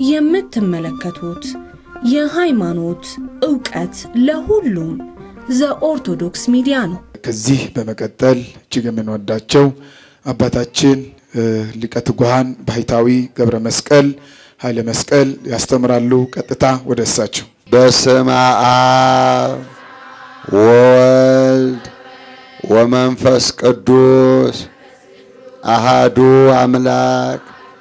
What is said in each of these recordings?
የምትመለከቱት የሃይማኖት ዕውቀት ለሁሉም ዘኦርቶዶክስ ሚዲያ ነው። ከዚህ በመቀጠል እጅግ የምንወዳቸው አባታችን ሊቀ ትጉሃን ባህታዊ ገብረ መስቀል ኃይለ መስቀል ያስተምራሉ። ቀጥታ ወደ እሳቸው። በስመ አብ ወወልድ ወመንፈስ ቅዱስ አሃዱ አምላክ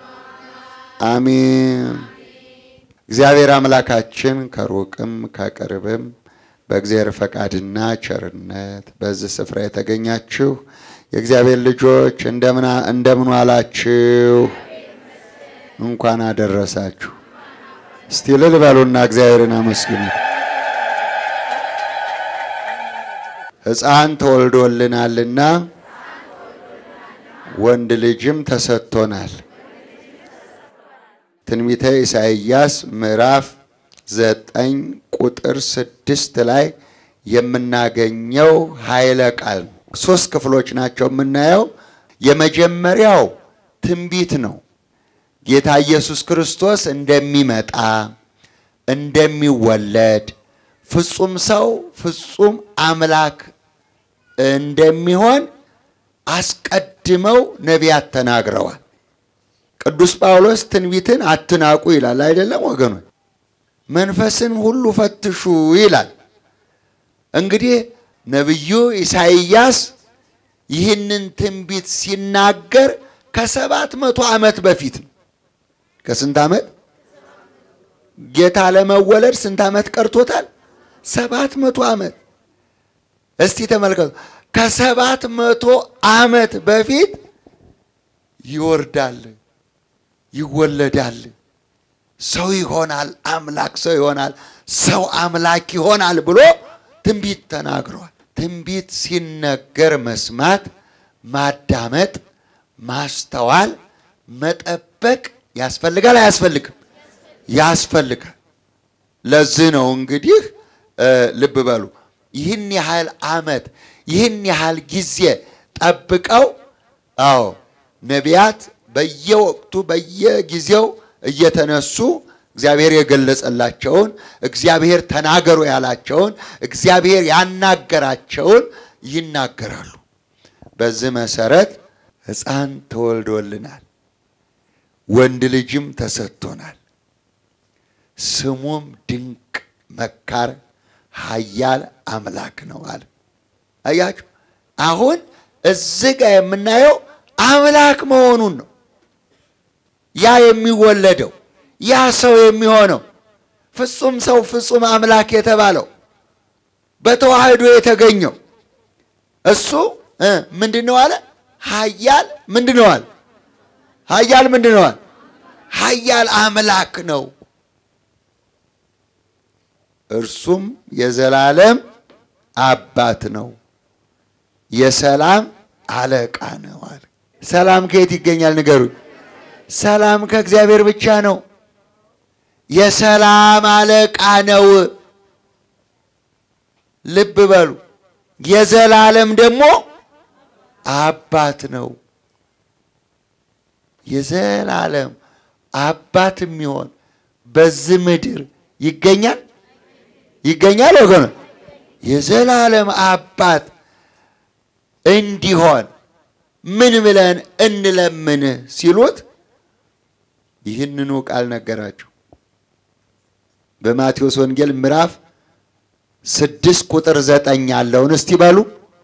አሚን። እግዚአብሔር አምላካችን ከሩቅም ከቅርብም በእግዚአብሔር ፈቃድና ቸርነት በዚህ ስፍራ የተገኛችሁ የእግዚአብሔር ልጆች እንደምን ዋላችሁ? እንኳን አደረሳችሁ። እስቲ እልል በሉና እግዚአብሔርን አመስግኑት። ሕፃን ተወልዶልናልና ወንድ ልጅም ተሰጥቶናል። ትንቢተ ኢሳይያስ ምዕራፍ ዘጠኝ ቁጥር ስድስት ላይ የምናገኘው ኃይለ ቃል ነው። ሶስት ክፍሎች ናቸው የምናየው። የመጀመሪያው ትንቢት ነው። ጌታ ኢየሱስ ክርስቶስ እንደሚመጣ እንደሚወለድ፣ ፍጹም ሰው ፍጹም አምላክ እንደሚሆን አስቀድመው ነቢያት ተናግረዋል። ቅዱስ ጳውሎስ ትንቢትን አትናቁ ይላል አይደለም ወገኖች? መንፈስን ሁሉ ፈትሹ ይላል። እንግዲህ ነቢዩ ኢሳይያስ ይህንን ትንቢት ሲናገር ከሰባት መቶ ዓመት በፊት ነው። ከስንት ዓመት? ጌታ ለመወለድ ስንት ዓመት ቀርቶታል? ሰባት መቶ ዓመት። እስቲ ተመልከቱ። ከሰባት መቶ ዓመት በፊት ይወርዳል፣ ይወለዳል፣ ሰው ይሆናል፣ አምላክ ሰው ይሆናል፣ ሰው አምላክ ይሆናል ብሎ ትንቢት ተናግረዋል። ትንቢት ሲነገር መስማት፣ ማዳመጥ፣ ማስተዋል፣ መጠበቅ ያስፈልጋል አያስፈልግም? ያስፈልጋል። ለዚህ ነው እንግዲህ ልብ በሉ ይህን ያህል ዓመት ይህን ያህል ጊዜ ጠብቀው አዎ ነቢያት በየወቅቱ በየጊዜው እየተነሱ እግዚአብሔር የገለጸላቸውን እግዚአብሔር ተናገሩ ያላቸውን እግዚአብሔር ያናገራቸውን ይናገራሉ። በዚህ መሰረት ሕፃን ተወልዶልናል፣ ወንድ ልጅም ተሰጥቶናል፣ ስሙም ድንቅ መካር ኃያል አምላክ ነው አለ። አያችሁ፣ አሁን እዚህ ጋር የምናየው አምላክ መሆኑን ነው። ያ የሚወለደው ያ ሰው የሚሆነው ፍጹም ሰው ፍጹም አምላክ የተባለው በተዋህዶ የተገኘው እሱ ምንድን ነው አለ? ኃያል ምንድን ነው አለ? ኃያል ምንድን ነው አለ? ኃያል አምላክ ነው። እርሱም የዘላለም አባት ነው፣ የሰላም አለቃ ነው አለ። ሰላም ከየት ይገኛል? ንገሩኝ። ሰላም ከእግዚአብሔር ብቻ ነው። የሰላም አለቃ ነው። ልብ በሉ። የዘላለም ደግሞ አባት ነው። የዘላለም አባት የሚሆን በዚህ ምድር ይገኛል ይገኛል ወገኖ የዘላለም አባት እንዲሆን ምን ብለን እንለምን ሲሉት ይህንኑ ቃል ነገራቸው። በማቴዎስ ወንጌል ምዕራፍ ስድስት ቁጥር ዘጠኝ ያለውን እስቲ በሉ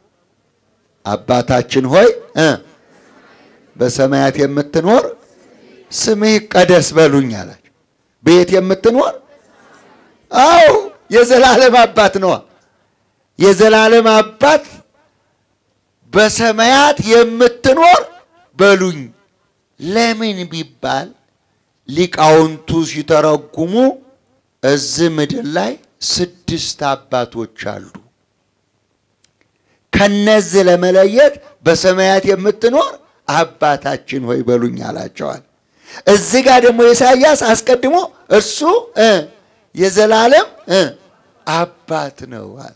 አባታችን ሆይ እ በሰማያት የምትኖር ስምህ ይቀደስ በሉኝ አላቸው። በየት የምትኖር? አዎ የዘላለም አባት ነዋ። የዘላለም አባት በሰማያት የምትኖር በሉኝ። ለምን ቢባል ሊቃውንቱ ሲተረጉሙ እዚህ ምድር ላይ ስድስት አባቶች አሉ። ከነዚህ ለመለየት በሰማያት የምትኖር አባታችን ሆይ በሉኝ አላቸዋል። እዚህ ጋር ደግሞ ኢሳይያስ አስቀድሞ እርሱ እ የዘላለም እ አባት ነው አለ።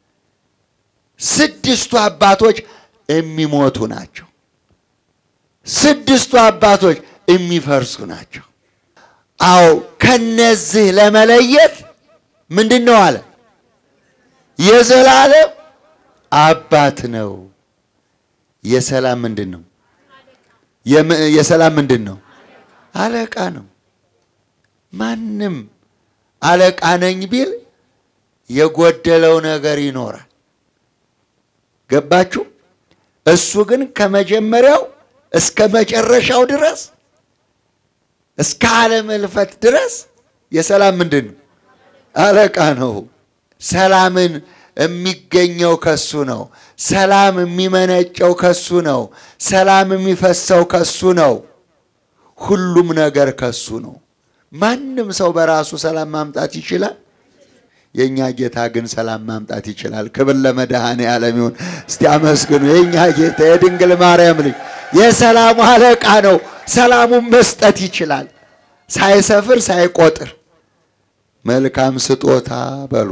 ስድስቱ አባቶች የሚሞቱ ናቸው። ስድስቱ አባቶች የሚፈርሱ ናቸው። አዎ ከነዚህ ለመለየት ምንድን ነው አለ የዘላለም አባት ነው። የሰላም ምንድን ነው? የም- የሰላም ምንድን ነው? አለቃ ነው። ማንም አለቃ ነኝ ቢል የጎደለው ነገር ይኖራል። ገባችሁ? እሱ ግን ከመጀመሪያው እስከ መጨረሻው ድረስ እስከ ዓለም እልፈት ድረስ የሰላም ምንድን ነው? አለቃ ነው። ሰላምን የሚገኘው ከሱ ነው። ሰላም የሚመነጨው ከሱ ነው። ሰላም የሚፈሰው ከሱ ነው። ሁሉም ነገር ከሱ ነው። ማንም ሰው በራሱ ሰላም ማምጣት ይችላል። የእኛ ጌታ ግን ሰላም ማምጣት ይችላል። ክብር ለመድኃኔ ዓለም ይሁን። እስቲ አመስግኑ። የእኛ ጌታ የድንግል ማርያም ልጅ የሰላሙ አለቃ ነው። ሰላሙን መስጠት ይችላል፣ ሳይሰፍር ሳይቆጥር። መልካም ስጦታ በሉ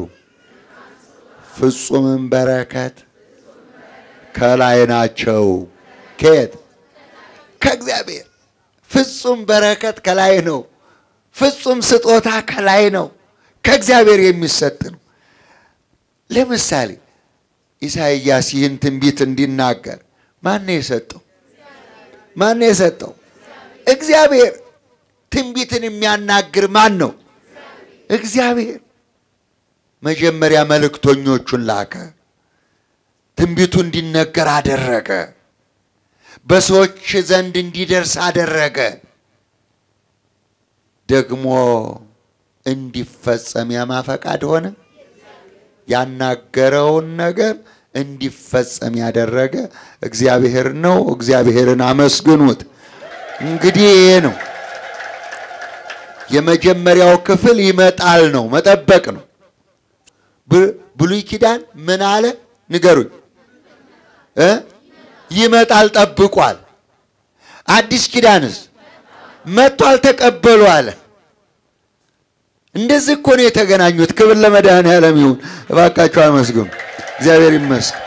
ፍጹምም በረከት ከላይ ናቸው። ከየት? ከእግዚአብሔር። ፍጹም በረከት ከላይ ነው። ፍጹም ስጦታ ከላይ ነው። ከእግዚአብሔር የሚሰጥ ነው። ለምሳሌ ኢሳይያስ ይህን ትንቢት እንዲናገር ማን ነው የሰጠው? ማን ነው የሰጠው? እግዚአብሔር። ትንቢትን የሚያናግር ማን ነው? እግዚአብሔር። መጀመሪያ መልእክተኞቹን ላከ። ትንቢቱ እንዲነገር አደረገ። በሰዎች ዘንድ እንዲደርስ አደረገ። ደግሞ እንዲፈጸም ያማ ፈቃድ ሆነ። ያናገረውን ነገር እንዲፈጸም ያደረገ እግዚአብሔር ነው። እግዚአብሔርን አመስግኑት። እንግዲህ ይሄ ነው የመጀመሪያው ክፍል ይመጣል ነው፣ መጠበቅ ነው። ብ- ብሉይ ኪዳን ምን አለ ንገሩኝ እ ይመጣል ጠብቋል። አዲስ ኪዳንስ መጥቷል ተቀበሉ አለ። እንደዚህ እኮ ነው የተገናኙት። ክብር ለመድኃኔዓለም ይሁን። እባካችሁ አመስግኑ። እግዚአብሔር ይመስገን።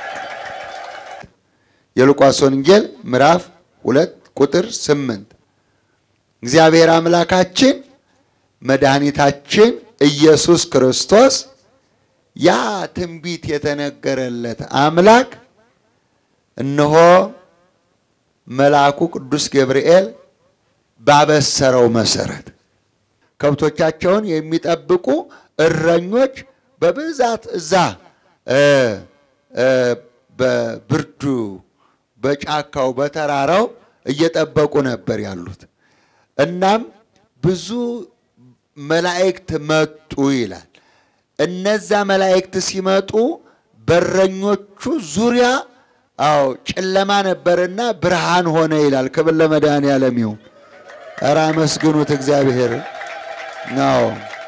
የሉቃስ ወንጌል ምዕራፍ ሁለት ቁጥር ስምንት እግዚአብሔር አምላካችን መድኃኒታችን ኢየሱስ ክርስቶስ ያ ትንቢት የተነገረለት አምላክ እነሆ መልአኩ ቅዱስ ገብርኤል ባበሰረው መሰረት ከብቶቻቸውን የሚጠብቁ እረኞች በብዛት እዛ እ እ በብርዱ በጫካው በተራራው እየጠበቁ ነበር ያሉት። እናም ብዙ መላእክት መጡ ይላል። እነዛ መላእክት ሲመጡ በረኞቹ ዙሪያ አዎ ጨለማ ነበርና ብርሃን ሆነ ይላል። ክብር ለመድኃኔዓለም ይሁን። ኧረ አመስግኑት እግዚአብሔር ነው።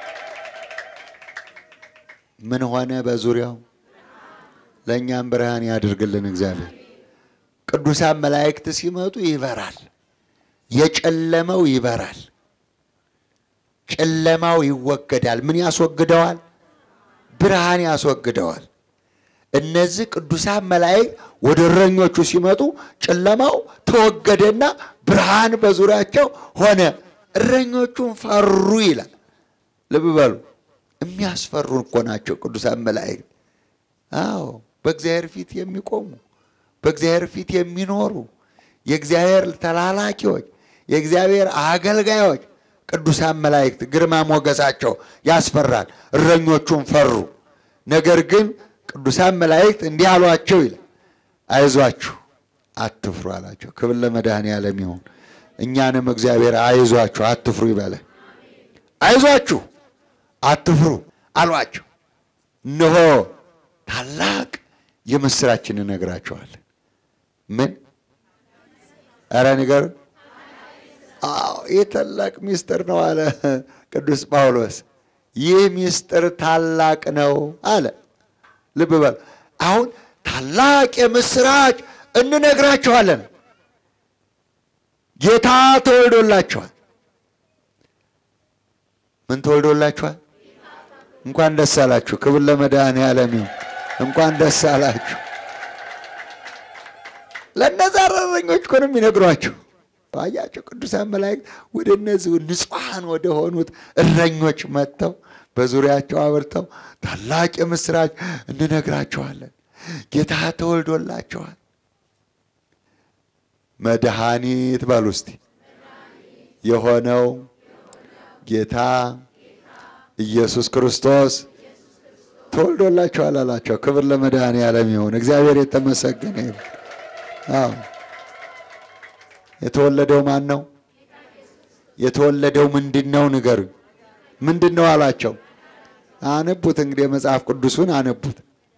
ምን ሆነ በዙሪያው? ለእኛም ብርሃን ያድርግልን እግዚአብሔር። ቅዱሳን መላእክት ሲመጡ ይበራል፣ የጨለመው ይበራል፣ ጨለማው ይወገዳል። ምን ያስወግደዋል? ብርሃን ያስወግደዋል። እነዚህ ቅዱሳን መላእክት ወደ እረኞቹ ሲመጡ ጨለማው ተወገደና ብርሃን በዙሪያቸው ሆነ። እረኞቹን ፈሩ ይላል። ልብ በሉ፣ የሚያስፈሩ እኮ ናቸው ቅዱሳን መላእክት። አዎ በእግዚአብሔር ፊት የሚቆሙ በእግዚአብሔር ፊት የሚኖሩ የእግዚአብሔር ተላላኪዎች፣ የእግዚአብሔር አገልጋዮች ቅዱሳን መላእክት ግርማ ሞገሳቸው ያስፈራል። እረኞቹን ፈሩ። ነገር ግን ቅዱሳን መላእክት እንዲህ አሏቸው ይላል፣ አይዟችሁ አትፍሩ አላቸው። ክብር ለመድኃኔዓለም ይሁን። እኛንም እግዚአብሔር አይዟችሁ አትፍሩ ይበለ። አይዟችሁ አትፍሩ አሏቸው። እነሆ ታላቅ የምስራችን እነግራቸዋለን። ምን? ኧረ ንገሩ። አዎ ይህ ታላቅ ሚስጥር ነው አለ ቅዱስ ጳውሎስ። ይህ ሚስጥር ታላቅ ነው አለ። ልብ በል። አሁን ታላቅ የምስራች እንነግራቸዋለን። ጌታ ተወልዶላቸዋል። ምን ተወልዶላችኋል? እንኳን ደስ አላችሁ። ክብር ለመድኃኔዓለም ይሁን። እንኳን ደስ አላችሁ። ለእነዛ እረኞች እኮ ነው የሚነግሯችሁ። አያቸው ቅዱሳን መላእክት ወደ እነዚህ ንጹሐን ወደ ሆኑት እረኞች መጥተው በዙሪያቸው አብርተው ታላቅ የምስራች እንነግራቸዋለን። ጌታ ተወልዶላቸዋል። መድኃኒት በሉ እስቲ የሆነው ጌታ ኢየሱስ ክርስቶስ ተወልዶላቸዋል አላቸው። ክብር ለመድኃኔዓለም ይሁን። እግዚአብሔር የተመሰገነ ይሁን። አዎ የተወለደው ማን ነው? የተወለደው ምንድን ነው? ንገሩኝ። ምንድን ነው አላቸው። አነቡት እንግዲህ መጽሐፍ ቅዱሱን አነቡት።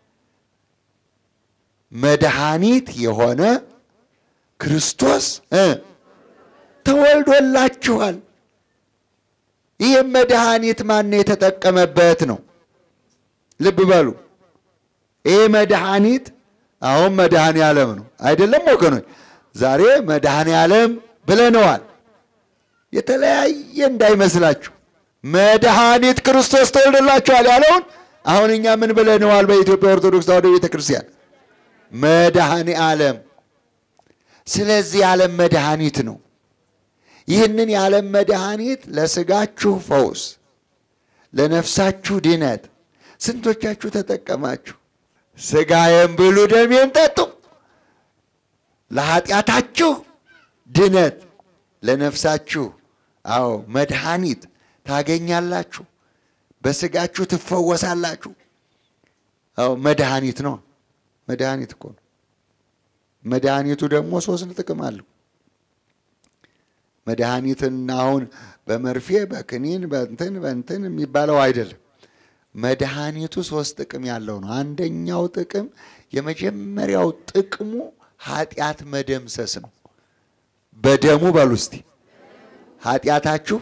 መድኃኒት የሆነ ክርስቶስ እ ተወልዶላችኋል። ይህም መድኃኒት ማን የተጠቀመበት ነው? ልብ በሉ። ይህ መድኃኒት አሁን መድኃኔ ዓለም ነው አይደለም ወገኖች? ዛሬ መድኃኔ ዓለም ብለነዋል። የተለያየ እንዳይመስላችሁ መድኃኒት ክርስቶስ ተወልዶላችኋል ያለውን አሁን እኛ ምን ብለነዋል? በኢትዮጵያ ኦርቶዶክስ ተዋሕዶ ቤተ ክርስቲያን መድኃኔ ዓለም። ስለዚህ የዓለም መድኃኒት ነው። ይህንን የዓለም መድኃኒት ለስጋችሁ ፈውስ፣ ለነፍሳችሁ ድነት ስንቶቻችሁ ተጠቀማችሁ? ስጋዬን ብሉ ደሜን ጠጡ፣ ለኃጢአታችሁ ድነት፣ ለነፍሳችሁ አዎ መድኃኒት ታገኛላችሁ። በስጋችሁ ትፈወሳላችሁ። አዎ መድኃኒት ነው። መድኃኒት እኮ ነው። መድኃኒቱ ደግሞ ሶስት ጥቅም አለው። መድኃኒትን አሁን በመርፌ በክኒን በእንትን በእንትን የሚባለው አይደለም። መድኃኒቱ ሶስት ጥቅም ያለው ነው። አንደኛው ጥቅም የመጀመሪያው ጥቅሙ ኃጢአት መደምሰስ ነው። በደሙ በሉ እስቲ ኃጢአታችሁ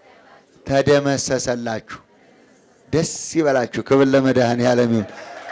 ተደመሰሰላችሁ። ደስ ይበላችሁ። ክብር ለመድኃኔዓለም ይሁን።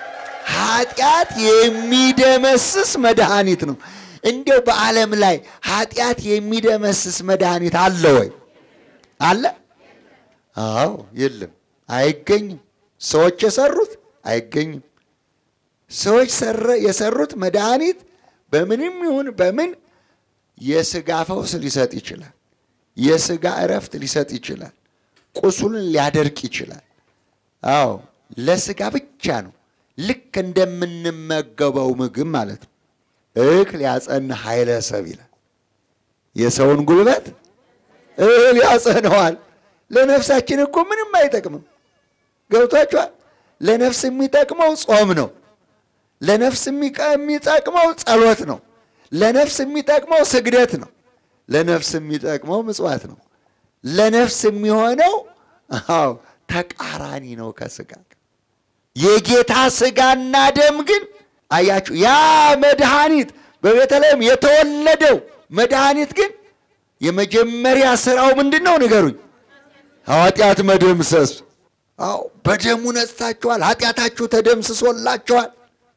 ኃጢአት የሚደመስስ መድኃኒት ነው። እንዲያው በዓለም ላይ ኃጢአት የሚደመስስ መድኃኒት አለ ወይ? አለ? አዎ፣ የለም፣ አይገኝም። ሰዎች የሰሩት አይገኝም። ሰዎች የሰሩት መድኃኒት በምንም ይሁን በምን የስጋ ፈውስ ሊሰጥ ይችላል። የስጋ እረፍት ሊሰጥ ይችላል። ቁስሉን ሊያደርቅ ይችላል። አዎ ለስጋ ብቻ ነው። ልክ እንደምንመገበው ምግብ ማለት ነው። እክል ያጸን ኃይለ ሰብ ይላል። የሰውን ጉልበት እህል ያጸነዋል። ለነፍሳችን እኮ ምንም አይጠቅምም። ገብቷችኋል? ለነፍስ የሚጠቅመው ጾም ነው። ለነፍስ የሚጠቅመው ጸሎት ነው። ለነፍስ የሚጠቅመው ስግደት ነው። ለነፍስ የሚጠቅመው ምጽዋት ነው። ለነፍስ የሚሆነው አዎ ተቃራኒ ነው ከስጋ የጌታ ስጋና ደም ግን አያችሁ፣ ያ መድኃኒት በቤተልሔም የተወለደው መድኃኒት ግን የመጀመሪያ ስራው ምንድን ነው? ንገሩኝ። ኃጢአት መደምሰስ። አዎ በደሙ ነጽታችኋል፣ ኃጢአታችሁ ተደምስሶላችኋል።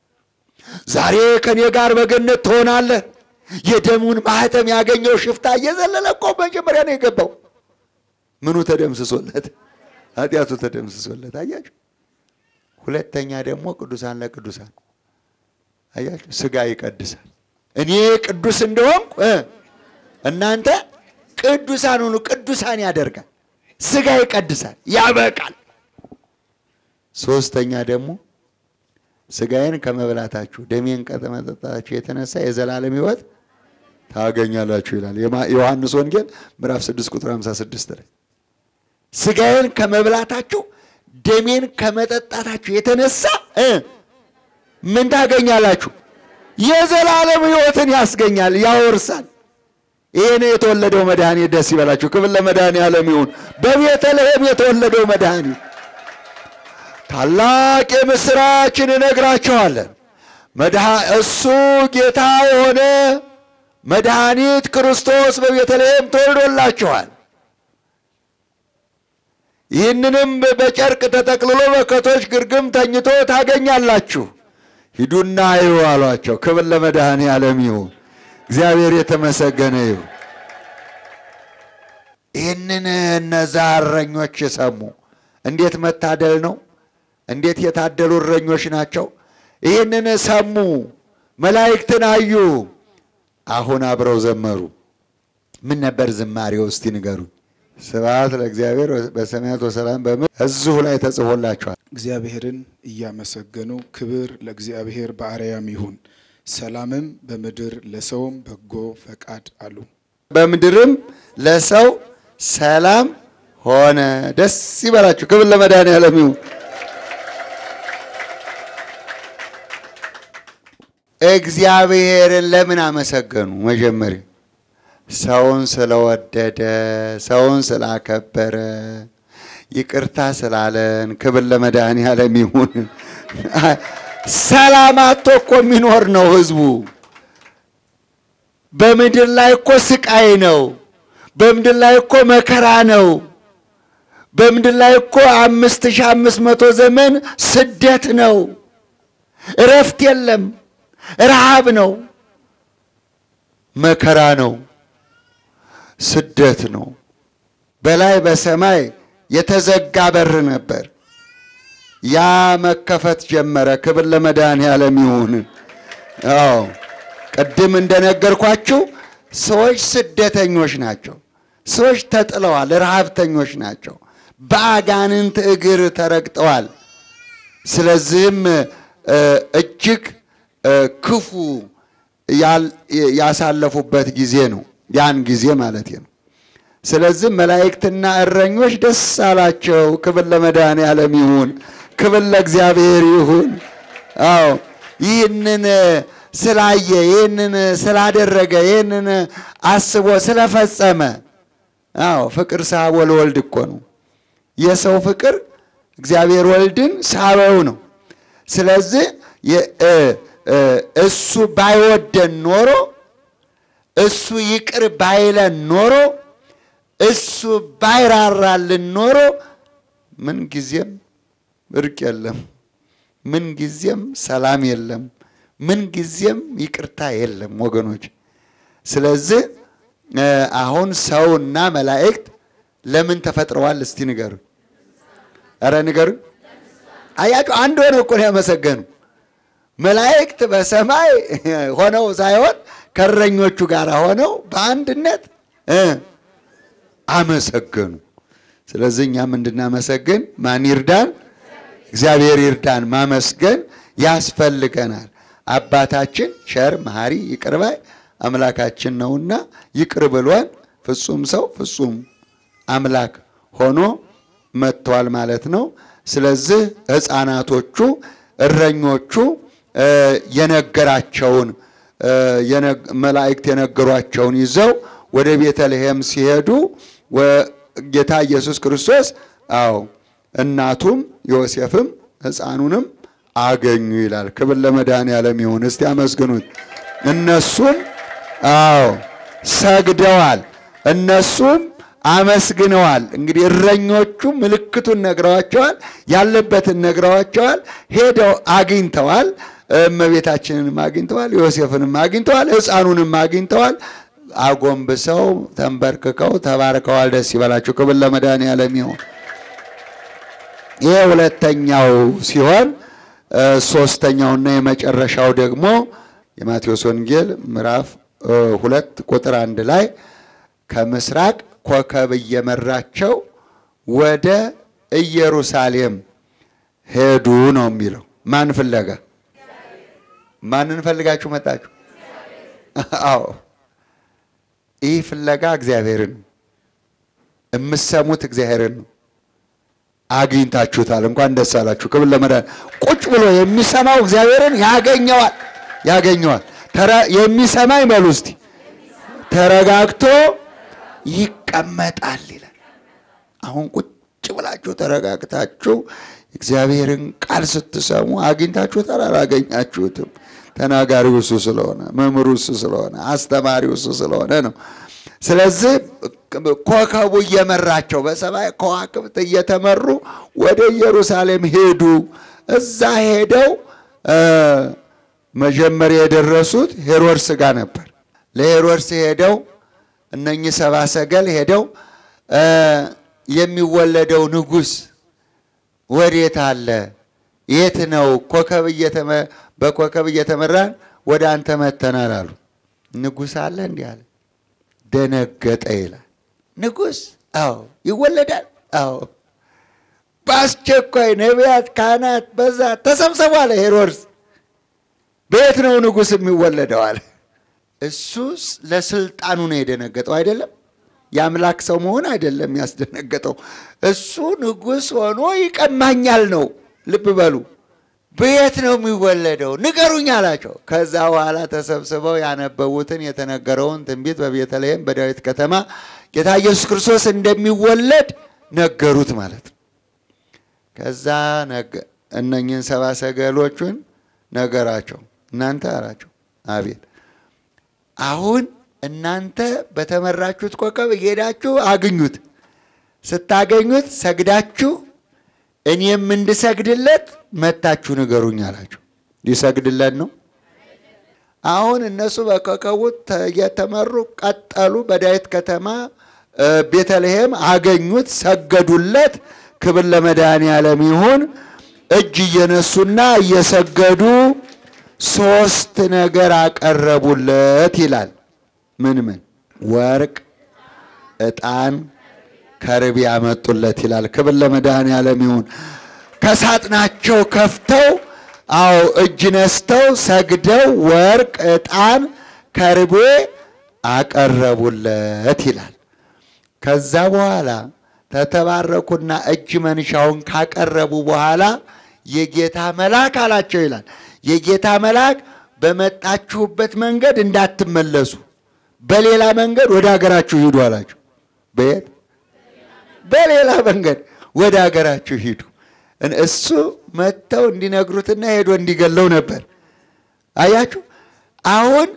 ዛሬ ከኔ ጋር በገነት ትሆናለህ። የደሙን ማህተም ያገኘው ሽፍታ እየዘለለ እኮ መጀመሪያ ነው የገባው። ምኑ ተደምስሶለት? ኃጢአቱ ተደምስሶለት። አያችሁ። ሁለተኛ ደግሞ ቅዱሳን ለቅዱሳን አያችሁ፣ ስጋ ይቀድሳል። እኔ ቅዱስ እንደሆንኩ እናንተ ቅዱሳን ሁኑ። ቅዱሳን ያደርጋል። ስጋ ይቀድሳል፣ ያበቃል። ሶስተኛ ደግሞ ስጋዬን ከመብላታችሁ ደሜን ከመጠጣታችሁ የተነሳ የዘላለም ሕይወት ታገኛላችሁ ይላል ዮሐንስ ወንጌል ምዕራፍ 6 ቁጥር 56 ላይ ስጋዬን ከመብላታችሁ ደሜን ከመጠጣታችሁ የተነሳ ምን ታገኛላችሁ? የዘላለም ሕይወትን ያስገኛል፣ ያወርሳል። ይህን የተወለደው መድኃኒት ደስ ይበላችሁ። ክብር ለመድኃኔዓለም ይሁን። በቤተልሔም የተወለደው መድኃኒት ታላቅ የምስራችን እነግራችኋለን። እሱ ጌታ የሆነ መድኃኒት ክርስቶስ በቤተልሔም ተወልዶላችኋል። ይህንንም በጨርቅ ተጠቅልሎ በከቶች ግርግም ተኝቶ ታገኛላችሁ። ሂዱና እዩ አሏቸው። ክብር ለመድኃኔዓለም ይሁን። እግዚአብሔር የተመሰገነ ይሁን። ይህንን እነዛ እረኞች ሰሙ። እንዴት መታደል ነው! እንዴት የታደሉ እረኞች ናቸው! ይህንን ሰሙ፣ መላእክትን አዩ። አሁን አብረው ዘመሩ። ምን ነበር ዝማሬው? እስቲ ንገሩኝ። ስብሐት ለእግዚአብሔር በሰማያት ወሰላም በምድር እዚሁ ላይ ተጽፎላችኋል። እግዚአብሔርን እያመሰገኑ ክብር ለእግዚአብሔር በአርያም ይሁን፣ ሰላምም በምድር ለሰውም በጎ ፈቃድ አሉ። በምድርም ለሰው ሰላም ሆነ። ደስ ይበላችሁ። ክብር ለመድኃኔዓለም ይሁን። እግዚአብሔርን ለምን አመሰገኑ? መጀመሪያ ሰውን ስለወደደ፣ ሰውን ስላከበረ፣ ይቅርታ ስላለን። ክብር ለመድኃኔዓለም ይሁን። ሰላም አጥቶ እኮ የሚኖር ነው ህዝቡ። በምድር ላይ እኮ ስቃይ ነው። በምድር ላይ እኮ መከራ ነው። በምድር ላይ እኮ አምስት ሺህ አምስት መቶ ዘመን ስደት ነው። እረፍት የለም። ረሃብ ነው። መከራ ነው። ስደት ነው። በላይ በሰማይ የተዘጋ በር ነበር። ያ መከፈት ጀመረ። ክብር ለመድኃኔዓለም ይሁን። አዎ ቅድም እንደነገርኳችሁ ሰዎች ስደተኞች ናቸው። ሰዎች ተጥለዋል፣ ረሃብተኞች ናቸው። በአጋንንት እግር ተረግጠዋል። ስለዚህም እጅግ ክፉ ያሳለፉበት ጊዜ ነው። ያን ጊዜ ማለት ነው። ስለዚህ መላእክትና እረኞች ደስ አላቸው። ክብር ለመድኃኔዓለም ይሁን፣ ክብር ለእግዚአብሔር ይሁን። አዎ ይህንን ስላየ ይህንን ስላደረገ ይህንን አስቦ ስለፈጸመ። አዎ ፍቅር ሳቦ ለወልድ እኮ ነው። የሰው ፍቅር እግዚአብሔር ወልድን ሳበው ነው። ስለዚህ እሱ ባይወደን ኖሮ እሱ ይቅር ባይለን ኖሮ እሱ ባይራራልን ኖሮ ምን ጊዜም እርቅ የለም፣ ምን ጊዜም ሰላም የለም፣ ምን ጊዜም ይቅርታ የለም ወገኖች። ስለዚህ አሁን ሰውና መላእክት ለምን ተፈጥረዋል? እስቲ ንገሩ። ኧረ ንገሩ። አያችሁ፣ አንድ ሆነው እኮ ነው ያመሰገኑ። መላእክት በሰማይ ሆነው ሳይሆን ከእረኞቹ ጋር ሆነው በአንድነት አመሰገኑ። ስለዚህ እኛም እንድናመሰግን ማን ይርዳን? እግዚአብሔር ይርዳን። ማመስገን ያስፈልገናል። አባታችን ቸር መሐሪ ይቅር ባይ አምላካችን ነውና ይቅር ብሎን ፍጹም ሰው ፍጹም አምላክ ሆኖ መጥቷል ማለት ነው። ስለዚህ ሕፃናቶቹ እረኞቹ የነገራቸውን መላእክት የነገሯቸውን ይዘው ወደ ቤተልሔም ሲሄዱ ጌታ ኢየሱስ ክርስቶስ አዎ እናቱም ዮሴፍም ሕፃኑንም አገኙ ይላል። ክብር ለመድኃኔዓለም ይሁን። እስቲ አመስግኑት። እነሱም አዎ ሰግደዋል፣ እነሱም አመስግነዋል። እንግዲህ እረኞቹ ምልክቱን ነግረዋቸዋል፣ ያለበትን ነግረዋቸዋል። ሄደው አግኝተዋል። እመቤታችንንም አግኝተዋል፣ ዮሴፍንም አግኝተዋል፣ ሕፃኑንም አግኝተዋል። አጎንብሰው ተንበርክከው ተባርከዋል። ደስ ይበላችሁ። ክብር ለመድኃኔዓለም ይሁን። ይሄ ሁለተኛው ሲሆን ሶስተኛውና የመጨረሻው ደግሞ የማቴዎስ ወንጌል ምዕራፍ ሁለት ቁጥር አንድ ላይ ከምስራቅ ኮከብ እየመራቸው ወደ ኢየሩሳሌም ሄዱ ነው የሚለው። ማን ፍለጋ? ማንን ፈልጋችሁ መጣችሁ? አዎ ይህ ፍለጋ እግዚአብሔርን ነው። የምሰሙት እግዚአብሔርን ነው። አግኝታችሁታል። እንኳን ደስ አላችሁ። ክብር ለመድኃኔዓለም። ቁጭ ብሎ የሚሰማው እግዚአብሔርን ያገኘዋል ያገኘዋል። የሚሰማኝ በሉ እስቲ ተረጋግቶ ይቀመጣል ይላል። አሁን ቁጭ ብላችሁ ተረጋግታችሁ እግዚአብሔርን ቃል ስትሰሙ አግኝታችሁታል? አላገኛችሁትም? ተናጋሪው እሱ ስለሆነ፣ መምህሩ እሱ ስለሆነ፣ አስተማሪው እሱ ስለሆነ ነው። ስለዚህ ኮከቡ እየመራቸው በሰማይ ከዋክብት እየተመሩ ወደ ኢየሩሳሌም ሄዱ። እዛ ሄደው መጀመሪያ የደረሱት ሄሮድስ ጋር ነበር። ለሄሮድስ ሄደው እነኚህ ሰባ ሰገል ሄደው የሚወለደው ንጉሥ ወዴት አለ? የት ነው? ኮከብ በኮከብ እየተመራን ወደ አንተ መተናል አሉ። ንጉሥ አለ እንዲህ አለ። ደነገጠ ይላል። ንጉሥ አዎ ይወለዳል። አዎ በአስቸኳይ ነቢያት፣ ካህናት በዛ ተሰብሰቡ አለ ሄሮድስ። በየት ነው ንጉሥ የሚወለደው አለ። እሱስ ለስልጣኑ ነው የደነገጠው አይደለም። የአምላክ ሰው መሆን አይደለም ያስደነገጠው። እሱ ንጉሥ ሆኖ ይቀማኛል ነው። ልብ በሉ። በየት ነው የሚወለደው ንገሩኝ አላቸው። ከዛ በኋላ ተሰብስበው ያነበቡትን የተነገረውን ትንቢት በቤተልሔም በዳዊት ከተማ ጌታ ኢየሱስ ክርስቶስ እንደሚወለድ ነገሩት ማለት ነው። ከዛ እነኝህን ሰባ ሰገሎቹን ነገራቸው። እናንተ አላቸው፣ አቤት አሁን እናንተ በተመራችሁት ኮከብ እየሄዳችሁ አግኙት። ስታገኙት ሰግዳችሁ እኔም እንድሰግድለት መታችሁ ንገሩኝ አላቸው። ሊሰግድለት ነው። አሁን እነሱ በኮከቡ እየተመሩ ቀጠሉ። በዳዊት ከተማ ቤተልሔም አገኙት፣ ሰገዱለት። ክብር ለመድኃኔዓለም ይሁን። እጅ እየነሱና እየሰገዱ ሶስት ነገር አቀረቡለት ይላል። ምን ምን? ወርቅ፣ ዕጣን፣ ከርቤ ያመጡለት ይላል። ክብር ለመድኃኔዓለም ይሁን። ከሳጥናቸው ከፍተው አዎ እጅ ነስተው ሰግደው ወርቅ፣ ዕጣን፣ ከርቤ አቀረቡለት ይላል። ከዛ በኋላ ተተባረኩና እጅ መንሻውን ካቀረቡ በኋላ የጌታ መልአክ አላቸው ይላል። የጌታ መልአክ በመጣችሁበት መንገድ እንዳትመለሱ በሌላ መንገድ ወደ ሀገራችሁ ሂዱ አላቸው። በየት በሌላ መንገድ ወደ ሀገራችሁ ሂዱ። እሱ መጥተው እንዲነግሩትና ሄዶ እንዲገለው ነበር። አያችሁ፣ አሁን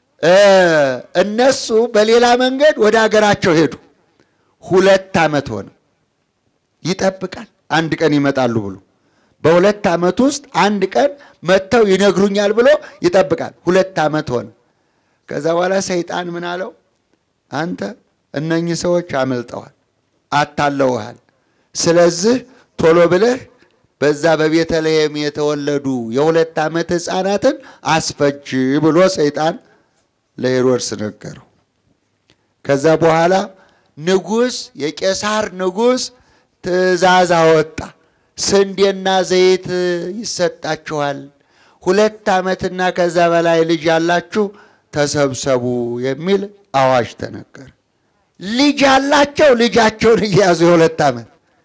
እነሱ በሌላ መንገድ ወደ ሀገራቸው ሄዱ። ሁለት ዓመት ሆነ። ይጠብቃል አንድ ቀን ይመጣሉ ብሎ በሁለት ዓመት ውስጥ አንድ ቀን መጥተው ይነግሩኛል ብሎ ይጠብቃል። ሁለት ዓመት ሆነ። ከዛ በኋላ ሰይጣን ምን አለው? አንተ እነኚህ ሰዎች አመልጠዋል፣ አታለውሃል። ስለዚህ ቶሎ ብለህ በዛ በቤተልሔም የተወለዱ የሁለት ዓመት ሕፃናትን አስፈጅ ብሎ ሰይጣን ለሄሮድስ ነገረው። ከዛ በኋላ ንጉሥ የቄሳር ንጉሥ ትእዛዝ አወጣ። ስንዴና ዘይት ይሰጣችኋል፣ ሁለት ዓመትና ከዛ በላይ ልጅ ያላችሁ ተሰብሰቡ የሚል አዋጅ ተነገረ። ልጅ ያላቸው ልጃቸውን እየያዙ የሁለት ዓመት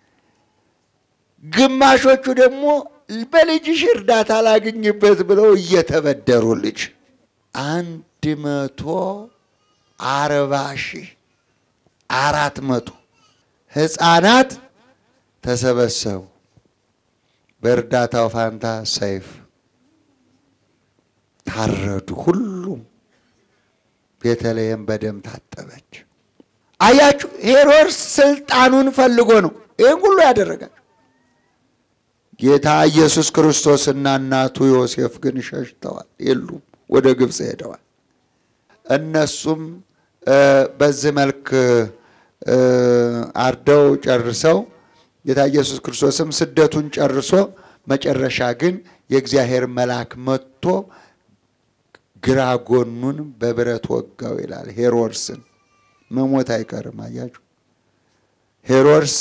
ግማሾቹ ደግሞ በልጅሽ እርዳታ ላግኝበት ብለው እየተበደሩ ልጅ አንድ መቶ አርባ ሺህ አራት መቶ ሕፃናት ተሰበሰቡ። በእርዳታው ፋንታ ሰይፍ ታረዱ። ሁሉም ቤተልሔም በደም ታጠበች። አያችሁ፣ ሄሮድስ ስልጣኑን ፈልጎ ነው ይህን ሁሉ ያደረጋቸው። ጌታ ኢየሱስ ክርስቶስና እናቱ ዮሴፍ ግን ሸሽተዋል፣ የሉም፣ ወደ ግብፅ ሄደዋል። እነሱም በዚህ መልክ አርደው ጨርሰው ጌታ ኢየሱስ ክርስቶስም ስደቱን ጨርሶ መጨረሻ ግን የእግዚአብሔር መልአክ መጥቶ ግራ ጎኑን በብረት ወጋው ይላል። ሄሮድስን መሞት አይቀርም። አያችሁ ሄሮድስ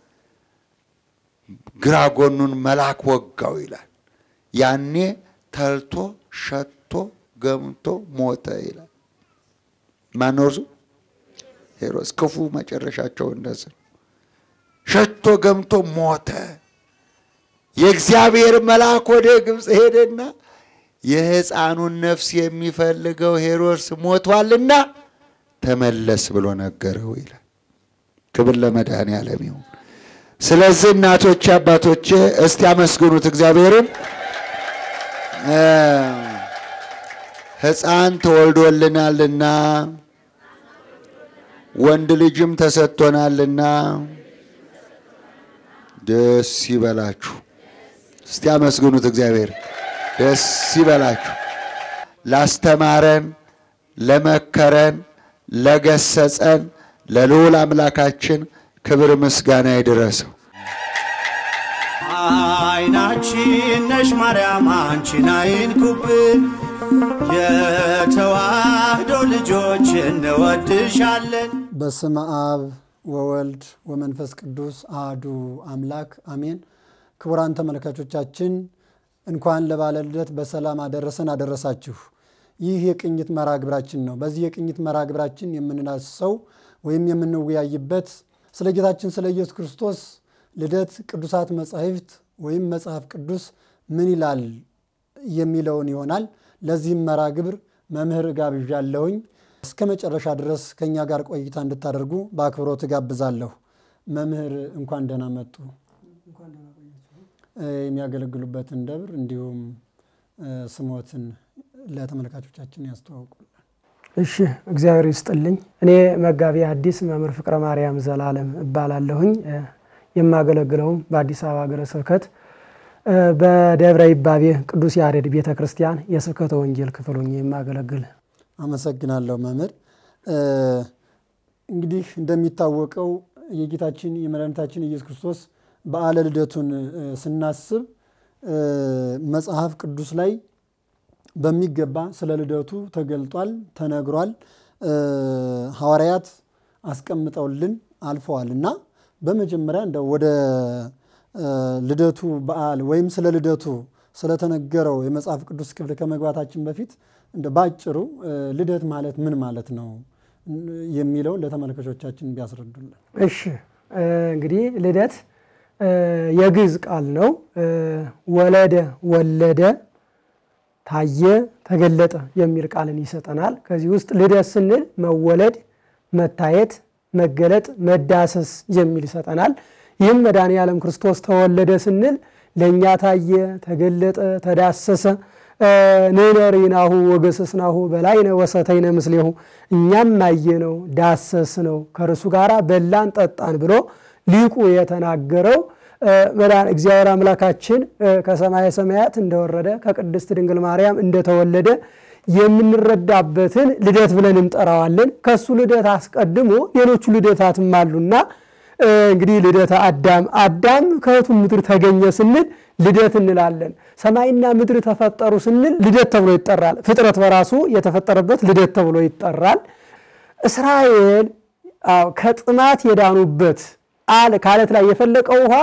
ግራ ጎኑን መልአክ ወጋው ይላል። ያኔ ተልቶ ሸቶ ገምቶ ሞተ ይላል። ማነው እርሱ? ሄሮድስ። ክፉ መጨረሻቸው እንደዚህ ሸቶ ገምቶ ሞተ። የእግዚአብሔር መልአክ ወደ ግብፅ ሄደና የሕፃኑን ነፍስ የሚፈልገው ሄሮድስ ሞቷልና ተመለስ ብሎ ነገረው ይላል። ክብር ለመድኃኔዓለም ይሁን። ስለዚህ እናቶቼ፣ አባቶቼ እስቲ አመስግኑት እግዚአብሔርን። ሕፃን ተወልዶልናልና ወንድ ልጅም ተሰጥቶናልና ደስ ይበላችሁ። እስቲ አመስግኑት እግዚአብሔር። ደስ ይበላችሁ። ላስተማረን፣ ለመከረን፣ ለገሰጸን ለልዑል አምላካችን ክብር ምስጋና ይድረሰው። አይናችን ነሽ ማርያም አንቺን አይንኩብን፣ የተዋህዶ ልጆች እንወድሻለን። በስመ አብ ወወልድ ወመንፈስ ቅዱስ አህዱ አምላክ አሜን። ክቡራን ተመልካቾቻችን እንኳን ለበዓለ ልደት በሰላም አደረሰን አደረሳችሁ። ይህ የቅኝት መርሃ ግብራችን ነው። በዚህ የቅኝት መርሃ ግብራችን የምንዳስሰው ወይም የምንወያይበት ስለ ጌታችን ስለ ኢየሱስ ክርስቶስ ልደት ቅዱሳት መጻሕፍት ወይም መጽሐፍ ቅዱስ ምን ይላል የሚለውን ይሆናል። ለዚህም መርሃ ግብር መምህር ጋብዣለሁኝ። እስከ መጨረሻ ድረስ ከእኛ ጋር ቆይታ እንድታደርጉ በአክብሮት ጋብዛለሁ። መምህር እንኳን ደህና መጡ። የሚያገለግሉበትን ደብር እንዲሁም ስሞትን ለተመልካቾቻችን ያስተዋውቁልን። እሺ እግዚአብሔር ይስጥልኝ። እኔ መጋቢ ሐዲስ መምህር ፍቅረ ማርያም ዘላለም እባላለሁኝ። የማገለግለውም በአዲስ አበባ ሀገረ ስብከት በደብረ ይባቤ ቅዱስ ያሬድ ቤተ ክርስቲያን የስብከተ ወንጌል ክፍል ሆኜ የማገለግል አመሰግናለሁ መምህር። እንግዲህ እንደሚታወቀው የጌታችን የመድኃኒታችን ኢየሱስ ክርስቶስ በዓለ ልደቱን ስናስብ መጽሐፍ ቅዱስ ላይ በሚገባ ስለ ልደቱ ተገልጧል፣ ተነግሯል። ሐዋርያት አስቀምጠውልን አልፈዋል እና በመጀመሪያ እንደው ወደ ልደቱ በዓል ወይም ስለ ልደቱ ስለተነገረው የመጽሐፍ ቅዱስ ክፍል ከመግባታችን በፊት እንደ ባጭሩ ልደት ማለት ምን ማለት ነው የሚለውን ለተመልካቾቻችን ቢያስረዱልን። እሺ እንግዲህ ልደት የግዕዝ ቃል ነው። ወለደ፣ ወለደ፣ ታየ፣ ተገለጠ የሚል ቃልን ይሰጠናል። ከዚህ ውስጥ ልደት ስንል መወለድ፣ መታየት፣ መገለጥ፣ መዳሰስ የሚል ይሰጠናል። ይህም መድኃኔ ዓለም ክርስቶስ ተወለደ ስንል ለእኛ ታየ፣ ተገለጠ፣ ተዳሰሰ። ንነሪናሁ ወገሰስናሁ በላይነ ወሰተይነ ምስሌሁ እኛም አየነው ዳሰስ ነው ከእርሱ ጋር በላን ጠጣን ብሎ ሊቁ የተናገረው እግዚአብሔር አምላካችን ከሰማየ ሰማያት እንደወረደ ከቅድስት ድንግል ማርያም እንደተወለደ የምንረዳበትን ልደት ብለን እንጠራዋለን። ከሱ ልደት አስቀድሞ ሌሎቹ ልደታትም አሉና እንግዲህ ልደተ አዳም አዳም ከእህቱ ምድር ተገኘ ስንል ልደት እንላለን። ሰማይና ምድር ተፈጠሩ ስንል ልደት ተብሎ ይጠራል። ፍጥረት በራሱ የተፈጠረበት ልደት ተብሎ ይጠራል። እስራኤል ከጥማት የዳኑበት ከአለት ላይ የፈለቀው ውሃ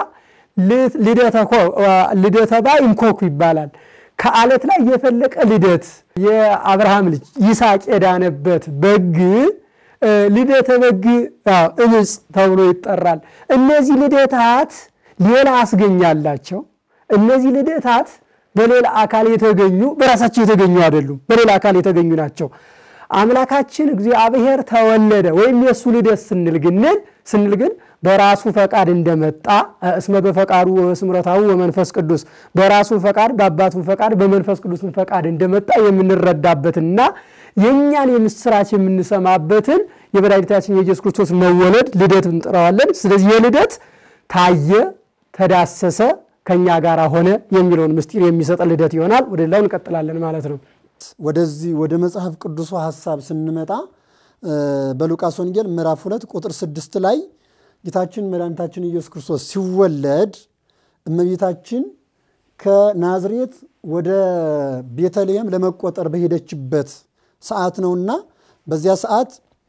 ልደተ ባይንኮኩ ይባላል። ከአለት ላይ የፈለቀ ልደት የአብርሃም ልጅ ይስሐቅ የዳነበት በግ ልደተ በግ እምፅ ተብሎ ይጠራል። እነዚህ ልደታት ሌላ አስገኛላቸው። እነዚህ ልደታት በሌላ አካል የተገኙ በራሳቸው የተገኙ አይደሉም፣ በሌላ አካል የተገኙ ናቸው። አምላካችን እግዚአብሔር ተወለደ ወይም የእሱ ልደት ስንል ግንል ስንል ግን በራሱ ፈቃድ እንደመጣ እስመ በፈቃዱ ወስምረታዊ ወመንፈስ ቅዱስ በራሱ ፈቃድ በአባቱ ፈቃድ በመንፈስ ቅዱስን ፈቃድ እንደመጣ የምንረዳበትና የእኛን የምስራች የምንሰማበትን የመድኃኒታችን የኢየሱስ ክርስቶስ መወለድ ልደት እንጥረዋለን። ስለዚህ የልደት ታየ፣ ተዳሰሰ፣ ከእኛ ጋር ሆነ የሚለውን ምስጢር የሚሰጠ ልደት ይሆናል። ወደ ሌላው እንቀጥላለን ማለት ነው። ወደዚህ ወደ መጽሐፍ ቅዱሱ ሀሳብ ስንመጣ በሉቃስ ወንጌል ምዕራፍ ሁለት ቁጥር ስድስት ላይ ጌታችን መድኃኒታችን ኢየሱስ ክርስቶስ ሲወለድ እመቤታችን ከናዝሬት ወደ ቤተልሔም ለመቆጠር በሄደችበት ሰዓት ነውና በዚያ ሰዓት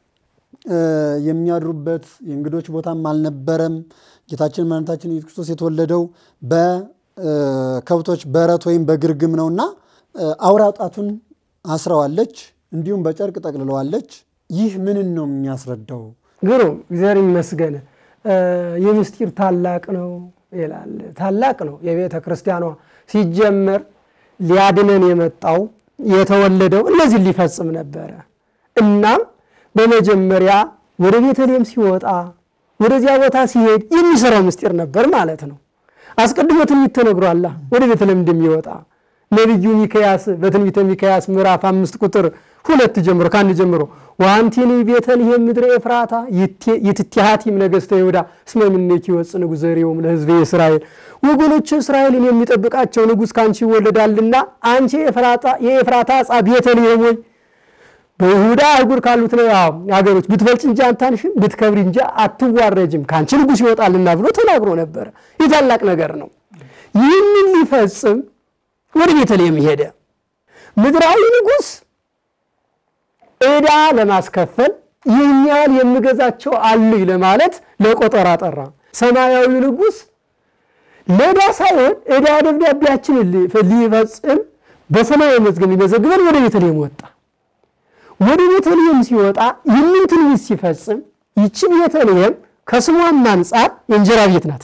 የሚያድሩበት የእንግዶች ቦታም አልነበረም። ጌታችን መድኃኒታችን ኢየሱስ ክርስቶስ የተወለደው በከብቶች በረት ወይም በግርግም ነውና አውራ ጣቱን አስረዋለች፣ እንዲሁም በጨርቅ ጠቅልለዋለች። ይህ ምንን ነው የሚያስረዳው? ግሩም እግዚአብሔር ይመስገን። ይህ ምስጢር ታላቅ ነው ይላል። ታላቅ ነው። የቤተ ክርስቲያኗ ሲጀመር ሊያድነን የመጣው የተወለደው እነዚህን ሊፈጽም ነበረ። እናም በመጀመሪያ ወደ ቤተልሔም ሲወጣ ወደዚያ ቦታ ሲሄድ የሚሰራው ምስጢር ነበር ማለት ነው። አስቀድሞ ትንቢት ተነግሯል ወደ ቤተልሔም እንደሚወጣ ነቢዩ ሚክያስ በትንቢተ ሚክያስ ምዕራፍ አምስት ቁጥር ሁለት ጀምሮ ከአንድ ጀምሮ ወአንቲኒ ቤተልሔም ምድረ ኤፍራታ ይትቲሃቲም ነገሥተ ይሁዳ እስመ እምኔኪ ይወፅእ ንጉሥ ዘርዮም ለሕዝቤ እስራኤል ወገኖች እስራኤልን የሚጠብቃቸው ንጉሥ ከአንቺ ይወለዳልና አንቺ የኤፍራታ ዕፃ ቤተልሔም ሆይ በይሁዳ አህጉር ካሉት ሀገሮች ብትበልጭ እንጂ አታንሽም፣ ብትከብሪ እንጂ አትዋረጅም፣ ከአንቺ ንጉሥ ይወጣልና ብሎ ተናግሮ ነበረ። ይህ ታላቅ ነገር ነው። ይህንን ሊፈጽም ወደ ቤተልሔም ሄደ። ምድራዊ ንጉሥ ዕዳ ለማስከፈል ይህን ያህል የምገዛቸው አሉኝ ለማለት ለቆጠራ ጠራ። ሰማያዊ ንጉሥ ለዕዳ ሳይሆን ዕዳ ደብዳቤያችንን ሊፈጽም በሰማያዊ መዝገብ ሊመዘግበን ወደ ቤተልሔም ወጣ። ወደ ቤተልሔም ሲወጣ ይህንን ትንቢት ሲፈጽም ይቺ ቤተልሔም ከስሟም አንጻር የእንጀራ ቤት ናት።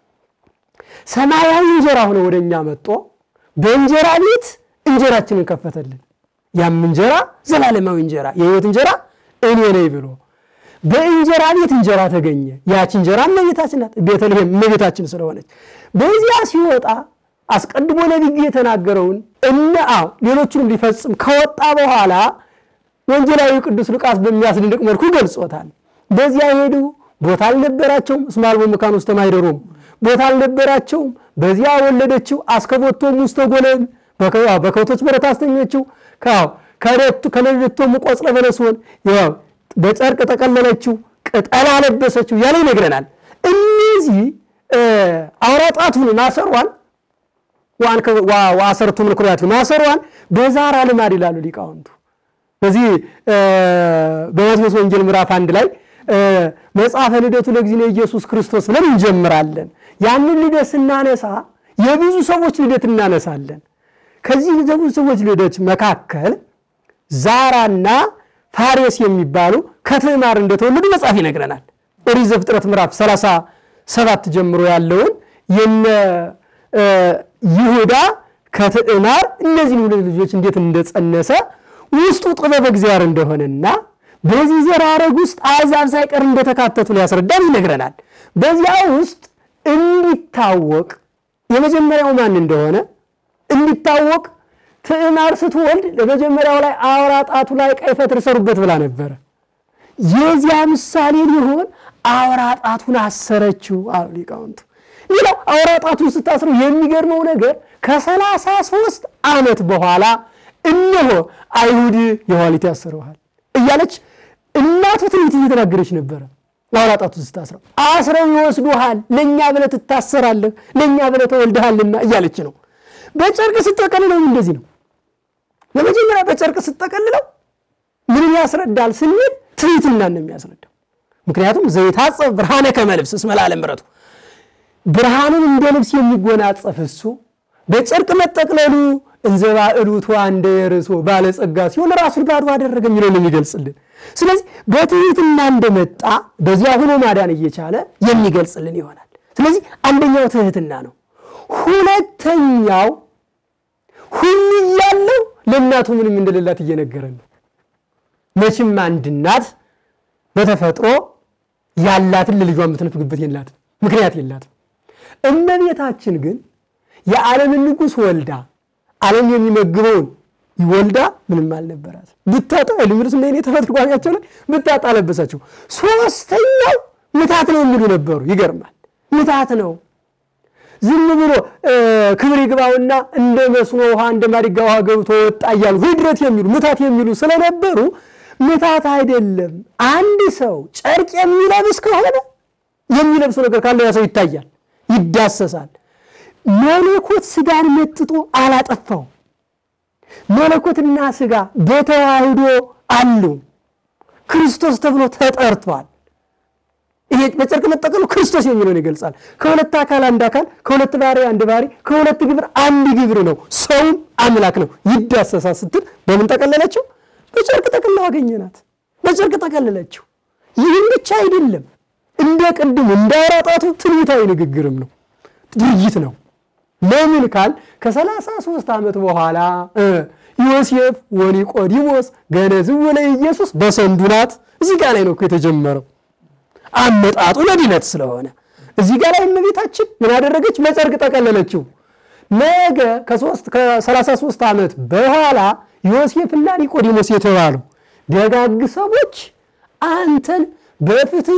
ሰማያዊ እንጀራ ሆነ ወደ እኛ መጦ በእንጀራ ቤት እንጀራችንን ከፈተልን። ያም እንጀራ ዘላለማዊ እንጀራ የሕይወት እንጀራ እኔ ነኝ ብሎ በእንጀራ ቤት እንጀራ ተገኘ። ያች እንጀራ እመቤታችን ናት። ቤተልሔም እመቤታችን ስለሆነች በዚያ ሲወጣ አስቀድሞ ነቢዩ የተናገረውን እነ አዎ ሌሎቹንም ሊፈጽም ከወጣ በኋላ ወንጌላዊ ቅዱስ ሉቃስ በሚያስደንቅ መልኩ ገልጾታል። በዚያ ሄዱ፣ ቦታ አልነበራቸውም። እስመ አልቦ መካን ውስተ ማኅደሮሙ ቦታ አልነበራቸውም። በዚያ ወለደችው። አስከቦቶም ውስተ ጎለም በከብቶች በረት አስተኘችው። ከሌሊቶም ቆጽለ በለስዎን በጨርቅ ጠቀለለችው፣ ቅጠል አለበሰችው ያለ ይነግረናል። እነዚህ አውራ ጣቱን ማሰሯን ወአሰርቱ ምንኩርያት ማሰሯን በዛራ ልማድ ይላሉ ሊቃውንቱ። በዚህ በማቴዎስ ወንጌል ምዕራፍ አንድ ላይ መጽሐፈ ልደቱ ለእግዚእነ ኢየሱስ ክርስቶስ ብለን እንጀምራለን። ያንን ልደት ስናነሳ የብዙ ሰዎች ልደት እናነሳለን። ከዚህ የብዙ ሰዎች ልደት መካከል ዛራና ፋሬስ የሚባሉ ከትዕማር እንደተወለዱ መጽሐፍ ይነግረናል። ኦሪት ዘፍጥረት ምዕራፍ 37 ጀምሮ ያለውን የነ ይሁዳ ከትዕማር እነዚህን ሁለት ልጆች እንዴት እንደጸነሰ ውስጡ ጥበብ እግዚአብሔር እንደሆነና በዚህ ዘር ሐረግ ውስጥ አሕዛብ ሳይቀር እንደተካተቱ ሊያስረዳን ይነግረናል። በዚያ ውስጥ እንዲታወቅ የመጀመሪያው ማን እንደሆነ እንዲታወቅ ትዕማር ስትወልድ ለመጀመሪያው ላይ አውራ ጣቱ ላይ ቀይ ፈትል ሰሩበት ብላ ነበረ። የዚያ ምሳሌ ሊሆን አውራ ጣቱን አሰረችው አሉ ሊቃውንቱ። ሌላው አውራ ጣቱን ስታስረው የሚገርመው ነገር ከሰላሳ ሦስት ዓመት በኋላ እነሆ አይሁድ የኋሊት ያሰረዋል እያለች እናቱ ትንቢት እየተናገረች ነበረ። አውራ ጣቱን ስታስረው አስረው ይወስዱሃል፣ ለእኛ ብለህ ትታሰራለህ፣ ለእኛ ብለህ ተወልደሃልና እያለች ነው። በጨርቅ ስጠቀልለው እንደዚህ ነው። በመጀመሪያ በጨርቅ ስጠቀልለው ምንም ያስረዳል ስንል ትሕትናን ነው የሚያስረዳው። ምክንያቱም ዘይታጸፍ ብርሃነ ከመ ልብስ እስመ ለዓለም ምሕረቱ ብርሃንን እንደ ልብስ የሚጎናጸፍ እሱ በጨርቅ መጠቅለሉ እንዘ ባዕሉቱ እንደ የርሶ ባለጸጋ ሲሆን ራሱን ባዶ አደረገ የሚለውን የሚገልጽልን። ስለዚህ በትሕትና እንደመጣ በዚያ ሆኖ ማዳን እየቻለ የሚገልጽልን ይሆናል። ስለዚህ አንደኛው ትሕትና ነው። ሁለተኛው ሁሉ እያለው ለእናቱ ምንም እንደሌላት እየነገረን ነው። መቼም አንድ እናት በተፈጥሮ ያላትን ለልጇ የምትነፍግበት የላትም፣ ምክንያት የላትም። እመቤታችን ግን የዓለምን ንጉሥ ወልዳ ዓለም የሚመግበውን ወልዳ ምንም አልነበራት። ብታጣ ልምርስ እንደ ተፈጥሮ ጓሚያቸው ላይ ብታጣ ለበሳቸው። ሶስተኛው ምታት ነው የሚሉ ነበሩ። ይገርማል። ምታት ነው ዝም ብሎ ክብር ይግባውና እንደ መስኖ ውሃ እንደ ማዲጋ ውሃ ገብቶ ወጣ እያሉ ህድረት የሚሉ ምታት የሚሉ ስለነበሩ ምታት አይደለም። አንድ ሰው ጨርቅ የሚለብስ ከሆነ የሚለብሰው ነገር ካለ ያ ሰው ይታያል፣ ይዳሰሳል። መለኮት ስጋን መጥጦ አላጠፋው። መለኮትና ስጋ በተዋህዶ አሉ። ክርስቶስ ተብሎ ተጠርቷል። ይሄ በጨርቅ መጠቀሉ ክርስቶስ የሚለውን ይገልጻል። ከሁለት አካል አንድ አካል፣ ከሁለት ባህሪ አንድ ባህሪ፣ ከሁለት ግብር አንድ ግብር ነው። ሰውም አምላክ ነው። ይዳሰሳል ስትል በምን ጠቀለለችው? በጨርቅ ጠቅልለው አገኘናት። በጨርቅ ጠቀለለችው። ይህም ብቻ አይደለም፣ እንደ ቅድሙ እንደ አውራ ጣቱ ትንቢታዊ ንግግርም ነው፣ ድርጊት ነው። ለምን ካል ከሰላሳ ሦስት ዓመት በኋላ ዮሴፍ ወኒቆዲሞስ ገነዝው ለኢየሱስ በሰንዱ ናት። እዚህ ጋር ላይ ነው እኮ የተጀመረው አመጣጡ ለድነት ስለሆነ እዚህ ጋር ላይ እመቤታችን ምን አደረገች? በጨርቅ ጠቀለለችው። ነገ ከሰላሳ ሦስት ዓመት በኋላ ዮሴፍና ኒቆዲሞስ የተባሉ ደጋግ ሰዎች አንተን በፍትህ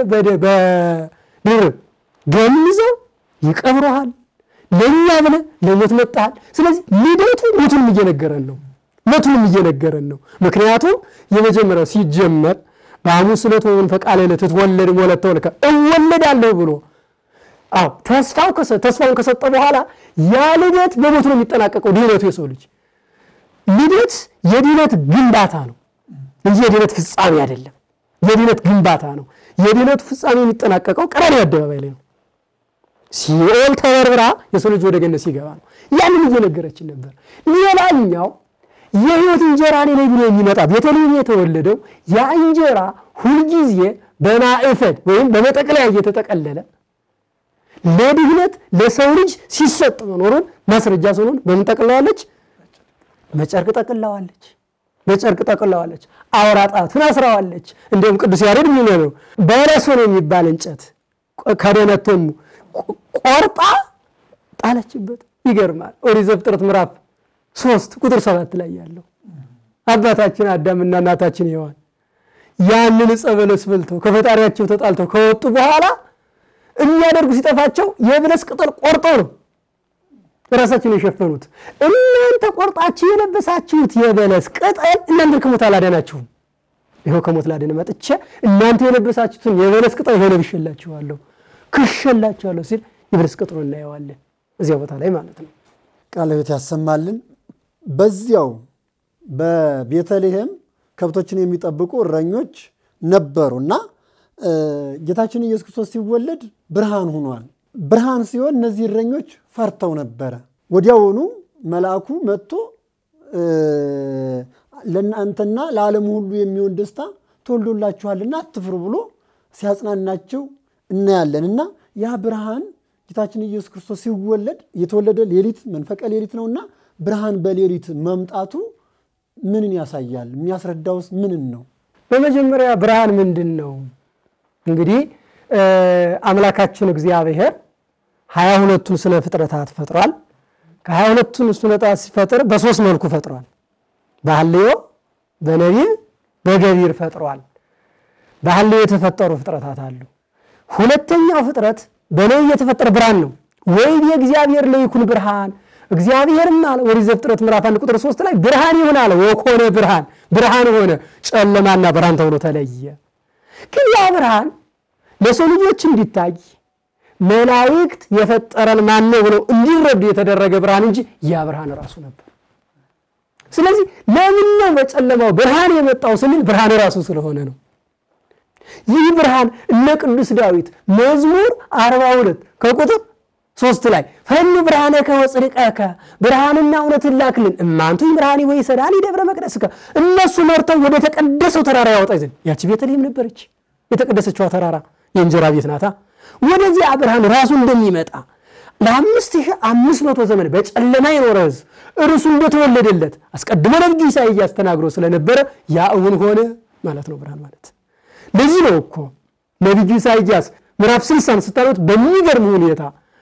በድር ገንዘው ይቀብረሃል ለእኛ ብለህ ለሞት መጣሃል። ስለዚህ ልደቱ ሞቱንም እየነገረን ነው። ሞቱንም እየነገረን ነው። ምክንያቱም የመጀመሪያው ሲጀመር በሐሙስ ዕለት ወመንፈቀ ሌሊት ትትወለድ ወለተ ወልከ እወለዳለሁ ብሎ አዎ ተስፋው ተስፋውን ከሰጠ በኋላ ያ ልደት በሞቱ ነው የሚጠናቀቀው። ድህነቱ የሰው ልጅ ልደት የድህነት ግንባታ ነው። እንጂ የድነት ፍጻሜ አይደለም። የድነት ግንባታ ነው። የድነቱ ፍጻሜ የሚጠናቀቀው ቀራንዮ አደባባይ ላይ ነው። ሲኦል ተበርብራ የሰው ልጅ ወደ ገነት ሲገባ ነው። ያንን እየነገረችን ነበር። ሌላኛው የሕይወት እንጀራ እኔ ነኝ ብሎ የሚመጣ ቤተልሔም የተወለደው ያ እንጀራ ሁልጊዜ በማዕፈድ ወይም በመጠቅለያ እየተጠቀለለ ለድህነት ለሰው ልጅ ሲሰጥ መኖሩን ማስረጃ ስለሆን በምን ጠቅለዋለች? በጨርቅ ጠቅለዋለች። በጨርቅ ጠቅለዋለች። አውራ ጣቱን አስረዋለች። እንዲሁም ቅዱስ ያሬድ የሚለው በለሶ ነው የሚባል እንጨት ከደነቶም ቆርጣ ጣለችበት። ይገርማል። ኦሪት ዘፍጥረት ምዕራፍ ሶስት ቁጥር ሰባት ላይ ያለው አባታችን አዳምና እናታችን ሔዋን ያንን ዕፀ በለስ በልተው ከፈጣሪያቸው ተጣልተው ከወጡ በኋላ የሚያደርጉ ሲጠፋቸው የበለስ ቅጠል ቆርጠው ነው ራሳቸውን የሸፈኑት። እናንተ ቆርጣችሁ የለበሳችሁት የበለስ ቅጠል እናንተን ከሞት አላዳናችሁም። ይኸው ከሞት ላድን መጥቼ እናንተ የለበሳችሁትን የበለስ ቅጠል ይኸው ለብሼላችኋለሁ፣ ክሼላችኋለሁ ሲል የበለስ ቅጠሉ እናየዋለን እዚያ ቦታ ላይ ማለት ነው። ቃለ ሕይወት ያሰማልን። በዚያው በቤተልሔም ከብቶችን የሚጠብቁ እረኞች ነበሩ እና ጌታችን ኢየሱስ ክርስቶስ ሲወለድ ብርሃን ሆኗል። ብርሃን ሲሆን እነዚህ እረኞች ፈርተው ነበረ። ወዲያውኑ መልአኩ መጥቶ ለእናንተና ለዓለሙ ሁሉ የሚሆን ደስታ ተወልዶላችኋልና አትፍሩ ብሎ ሲያጽናናቸው እናያለን እና ያ ብርሃን ጌታችን ኢየሱስ ክርስቶስ ሲወለድ የተወለደ ሌሊት መንፈቀ ሌሊት ነውና ብርሃን በሌሊት መምጣቱ ምንን ያሳያል? የሚያስረዳውስ ምንን ነው? በመጀመሪያ ብርሃን ምንድን ነው? እንግዲህ አምላካችን እግዚአብሔር ሀያ ሁለቱን ስነ ፍጥረታት ፈጥሯል። ከሀያ ሁለቱን ፍጥረታት ሲፈጥር በሶስት መልኩ ፈጥሯል። በሐልዮ፣ በነቢብ፣ በገቢር ፈጥሯል። በሐልዮ የተፈጠሩ ፍጥረታት አሉ። ሁለተኛው ፍጥረት በነቢብ የተፈጠረ ብርሃን ነው። ወይም የእግዚአብሔር ለይኩን ብርሃን እግዚአብሔርም አለ ኦሪት ዘፍጥረት ምዕራፍ አንድ ቁጥር ሶስት ላይ ብርሃን ይሁን አለ። ወኮነ ብርሃን ብርሃን ሆነ፣ ጨለማና ብርሃን ተብሎ ተለየ። ግን ያ ብርሃን ለሰው ልጆች እንዲታይ መላእክት የፈጠረን ማን ነው ብለው እንዲረዱ የተደረገ ብርሃን እንጂ ያ ብርሃን ራሱ ነበር። ስለዚህ ለምን ነው በጨለማው ብርሃን የመጣው ስንል ብርሃን ራሱ ስለሆነ ነው። ይህ ብርሃን እነ ቅዱስ ዳዊት መዝሙር 42 ከቁጥር ሶስት ላይ ፈኑ ብርሃነከ ወጽድቀከ ብርሃንና እውነትን ላክልን እማንቱ ብርሃን ወይ ሰዳኒ ደብረ መቅደስከ እነሱ መርተው ወደ ተቀደሰው ተራራ ያወጣ ዘንድ ያቺ ቤተልሔም ነበረች። የተቀደሰችዋ ተራራ የእንጀራ ቤት ናታ። ወደዚያ ብርሃን ራሱ እንደሚመጣ ለአምስት ሺህ አምስት መቶ ዘመን በጨለማ የኖረ ሕዝብ እርሱ እንደተወለደለት አስቀድሞ ነቢዩ ኢሳይያስ ተናግሮ ስለነበረ ያ እውን ሆነ ማለት ነው ብርሃን ማለት። ለዚህ ነው እኮ ነቢዩ ኢሳይያስ ምዕራፍ ስልሳን ስታዩት በሚገርም ሁኔታ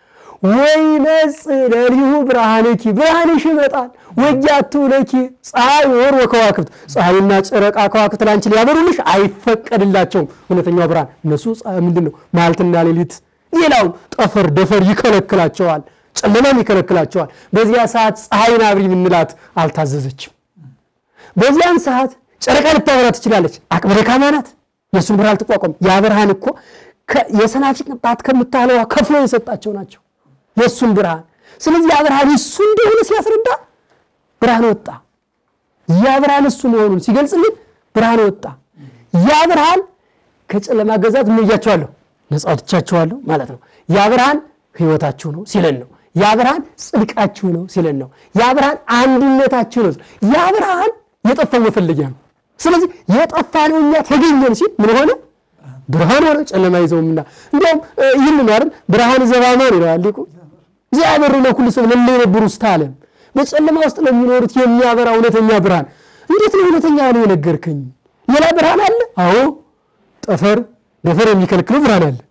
ወይመጽእ ለሊሁ ብርሃንኪ ብርሃንሽ ይመጣል ወጃቱ ለኪ ፀሐይ ወር ወከዋክብት ፀሐይና ጨረቃ ከዋክብት ላንቺ ሊያበሩልሽ አይፈቀድላቸውም። እውነተኛው ብርሃን እነሱ ምንድን ነው መዓልትና ሌሊት፣ ሌላውም ጠፈር ደፈር ይከለክላቸዋል፣ ጨለማም ይከለክላቸዋል። በዚያ ሰዓት ፀሐይን አብሪ ብንላት አልታዘዘችም። በዚያን ሰዓት ጨረቃ ልታበራ ትችላለች፣ አቅመ ደካማ ናት፣ የእሱን ብርሃን ትቋቋም። ያ ብርሃን እኮ የሰናፍጭ ቅንጣት ከምታህለዋ ከፍሎ የሰጣቸው ናቸው የእሱን ብርሃን። ስለዚህ ያ ብርሃን እሱ እንደሆነ ሲያስረዳ ብርሃን ወጣ። ያ ብርሃን እሱ መሆኑን ሲገልጽልን ብርሃን ወጣ። ያ ብርሃን ከጨለማ ገዛት ምን እያቸዋለሁ ነፃ ወጥቻቸዋለሁ ማለት ነው። ያ ብርሃን ሕይወታችሁ ነው ሲለን ነው። ያ ብርሃን ጽድቃችሁ ነው ሲለን ነው። ያ ብርሃን አንድነታችሁ ነው። ያ ብርሃን የጠፋው መፈለጊያ ነው። ስለዚህ የጠፋ ነው እኛ ተገኘን ሲል ምን ሆነ? ብርሃን ሆነ። ጨለማ ይዘውምና እንዲያውም ይህን ማርን ብርሃን ዘባማን ይለዋል ሊቁ እግዚአብሔር ለኩሉ ሰብ ለለ የነበሩ ውስተ ዓለም በጨለማ ውስጥ ለሚኖሩት የሚያበራ እውነተኛ ብርሃን። እንዴት ነው እውነተኛ ነው የነገርከኝ? ሌላ ብርሃን አለ? አዎ ጠፈር ደፈር የሚከለክለው ብርሃን አለ።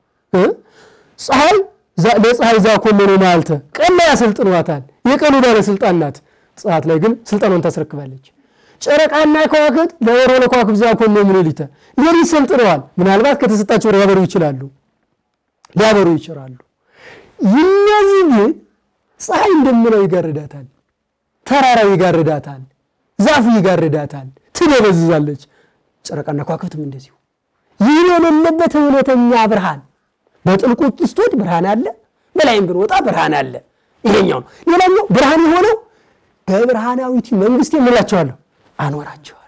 ፀሐይ ለፀሐይ ዛኮመኖ ማልተ ቀን ላይ ያሰልጥኗታል። የቀኑ ባለስልጣን ናት። ፀሐት ላይ ግን ስልጣኗን ታስረክባለች። ጨረቃና ከዋክብት ለወሮ ለከዋክብት ዛኮመ ምንሊተ ሌሊት ሰልጥነዋል። ምናልባት ከተሰጣቸው ሊያበሩ ይችላሉ ሊያበሩ ይችላሉ። እነዚህ ግን ፀሐይ እንደምለው ይጋርዳታል፣ ተራራው ይጋርዳታል፣ ዛፉ ይጋርዳታል፣ ትደበዝዛለች። ጨረቃና ከዋክብትም እንደዚሁ። ይህ የሌለበት እውነተኛ ብርሃን በጥልቁ ስትወድ ብርሃን አለ፣ በላይም ብንወጣ ብርሃን አለ። ይሄኛው ነው። ሌላኛው ብርሃን የሆነው በብርሃናዊት መንግስት የምላቸዋለሁ አኖራቸዋለሁ።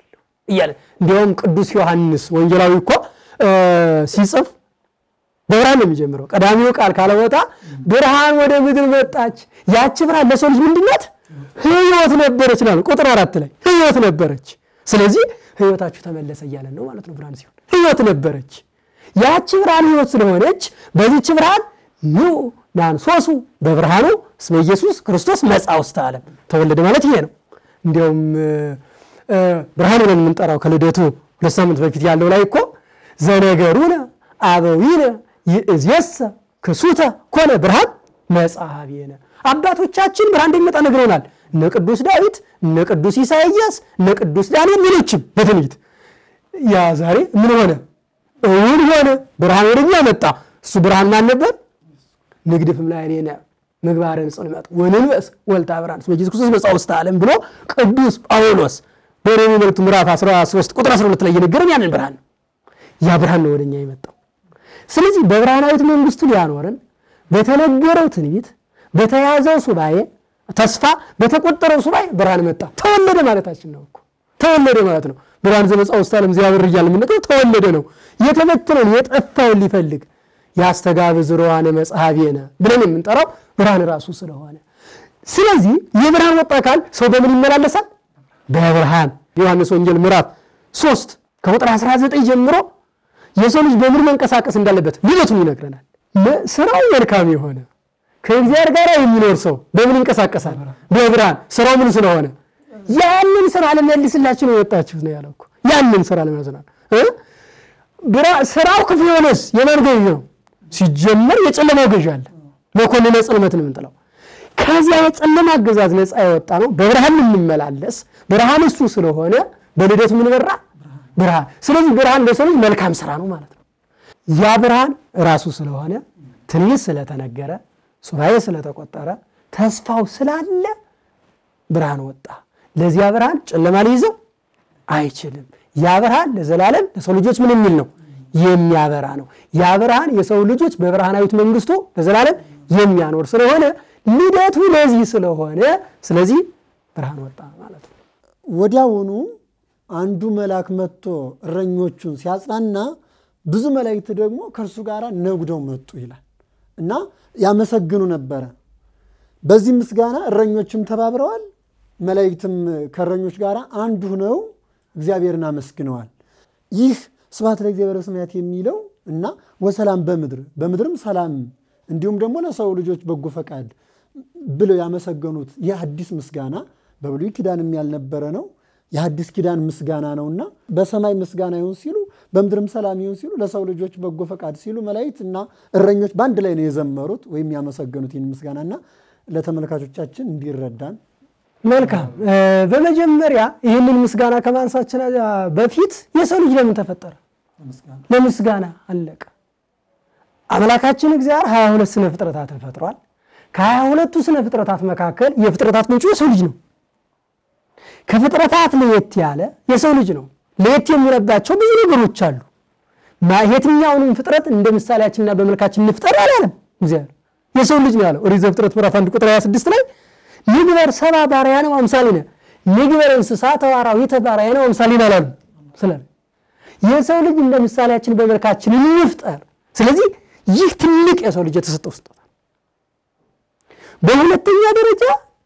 እያለ እንዲያውም ቅዱስ ዮሐንስ ወንጌላዊ እኮ እ ሲጽፍ በብርሃን ነው የሚጀምረው። ቀዳሚው ቃል ካለ ቦታ ብርሃን ወደ ምድር መጣች። ያቺ ብርሃን ለሰው ልጅ ምንድናት? ሕይወት ነበረች ናሉ ቁጥር አራት ላይ ሕይወት ነበረች። ስለዚህ ሕይወታችሁ ተመለሰ እያለን ነው ማለት ነው። ብርሃን ሲሆን ሕይወት ነበረች። ያቺ ብርሃን ሕይወት ስለሆነች በዚች ብርሃን ኑ ናንሶሱ በብርሃኑ እስመ ኢየሱስ ክርስቶስ መጻ ውስተ ዓለም ተወለደ ማለት ይሄ ነው። እንዲያውም እ ብርሃን ብለን የምንጠራው ከልደቱ ሁለት ሳምንት በፊት ያለው ላይ እኮ ዘነገሩነ አበዊነ ይእዜሰ ክሱተ ኮነ ብርሃን መጽሐቤነ አባቶቻችን ብርሃን እንደሚመጣ ነግረውናል። እነ ቅዱስ ዳዊት፣ እነ ቅዱስ ኢሳይያስ፣ እነ ቅዱስ ዳንኤል ሌሎችም በትንቢት ያ ዛሬ ምን ሆነ? እውን ሆነ። ብርሃን ወደኛ መጣ። እሱ ብርሃን ማን ነበር? ንግድፍም ላዕሌነ ምግባረ ጽልመት ወንንበስ ወልታ ብርሃን እስመ ኢየሱስ ክርስቶስ መጻ ውስተ ዓለም ብሎ ቅዱስ ጳውሎስ በሮሜ መልእክቱ ምዕራፍ 13 ቁጥር 12 ላይ የነገረን ያንን ብርሃን ነው። ያ ብርሃን ነው ወደኛ የመጣው። ስለዚህ በብርሃናዊት መንግስቱ ሊያኖረን በተነገረው ትንቢት በተያዘው ሱባኤ ተስፋ በተቆጠረው ሱባኤ ብርሃን መጣ። ተወለደ ማለታችን ነው እኮ ተወለደ ማለት ነው። ብርሃን ዘመጻ ውስተ ዓለም እግዚአብሔር እያለ የምንጠራው ተወለደ ነው። የተበተነውን የጠፋውን ሊፈልግ ያስተጋብ ዝሮዋነ መጽሐቤነ ብለን የምንጠራው ብርሃን ራሱ ስለሆነ ስለዚህ የብርሃን ወጣ አካል ሰው በምን ይመላለሳል? በብርሃን ዮሐንስ ወንጌል ምዕራፍ 3 ከቁጥር 19 ጀምሮ የሰው ልጅ በምን መንቀሳቀስ እንዳለበት ልደቱን ይነግረናል። ስራው መልካም የሆነ ከእግዚአብሔር ጋር የሚኖር ሰው በምን ይንቀሳቀሳል? በብርሃን ስራው ምን ስለሆነ ያንን ስራ ለመልስላችሁ ነው የወጣችሁት ነው ያለው እኮ ያንን ስራ ለመልስና ስራው ክፉ የሆነስ የማን ገዥ ነው? ሲጀመር የጨለማው ገዥ አለ። መኮንነ ጽልመት ነው የምንጥለው። ከዚያ የጨለማ አገዛዝ ነፃ የወጣ ነው። በብርሃን የምንመላለስ ብርሃን እሱ ስለሆነ በልደቱ ምን በራ ብርሃን። ስለዚህ ብርሃን ለሰው ልጅ መልካም ስራ ነው ማለት ነው። ያ ብርሃን ራሱ ስለሆነ ትንቢት ስለተነገረ ሱባኤ ስለተቆጠረ ተስፋው ስላለ ብርሃን ወጣ። ለዚያ ብርሃን ጨለማ ሊይዘው አይችልም። ያ ብርሃን ለዘላለም ለሰው ልጆች ምን የሚል ነው? የሚያበራ ነው። ያ ብርሃን የሰው ልጆች በብርሃናዊት መንግስቱ ለዘላለም የሚያኖር ስለሆነ ልደቱ ለዚህ ስለሆነ ስለዚህ ብርሃን ወጣ ማለት ነው። ወዲያውኑ አንዱ መልአክ መጥቶ እረኞቹን ሲያጽናና ብዙ መላእክት ደግሞ ከእርሱ ጋር ነጉደው መጡ ይላል እና ያመሰግኑ ነበረ። በዚህ ምስጋና እረኞችም ተባብረዋል፣ መላእክትም ከእረኞች ጋር አንድ ሁነው እግዚአብሔርን አመስግነዋል። ይህ ስብሐት ለእግዚአብሔር በሰማያት የሚለው እና ወሰላም በምድር በምድርም ሰላም እንዲሁም ደግሞ ለሰው ልጆች በጎ ፈቃድ ብለው ያመሰገኑት ይህ አዲስ ምስጋና በብሉይ ኪዳንም ያልነበረ ነው። የአዲስ ኪዳን ምስጋና ነውና በሰማይ ምስጋና ይሁን ሲሉ በምድርም ሰላም ይሁን ሲሉ ለሰው ልጆች በጎ ፈቃድ ሲሉ መላእክት እና እረኞች በአንድ ላይ ነው የዘመሩት ወይም ያመሰገኑት ይህን ምስጋናና ለተመልካቾቻችን እንዲረዳን መልካም። በመጀመሪያ ይህንን ምስጋና ከማንሳችን በፊት የሰው ልጅ ለምን ተፈጠረ? ለምስጋና አለቀ። አምላካችን እግዚአብሔር ሀያ ሁለት ስነ ፍጥረታትን ፈጥሯል። ከሀያ ሁለቱ ስነ ፍጥረታት መካከል የፍጥረታት ምንጩ የሰው ልጅ ነው። ከፍጥረታት ለየት ያለ የሰው ልጅ ነው። ለየት የሚለባቸው ብዙ ነገሮች አሉ። የትኛውንም ፍጥረት እንደ ምሳሌያችንና በመልካችን እንፍጠር አላለም እግዚአብሔር። የሰው ልጅ ነው ያለው። ኦሪት ዘፍጥረት ምዕራፍ አንድ ቁጥር 26 ላይ ንግበር ሰብአ በአርአያነ ወአምሳሊነ ንግበር እንስሳ ተዋራዊተ በአርአያነ ወአምሳሊነ አላሉ ስላለ የሰው ልጅ እንደ ምሳሌያችን በመልካችን እንፍጠር። ስለዚህ ይህ ትልቅ የሰው ልጅ የተሰጠው ስጦታ። በሁለተኛ ደረጃ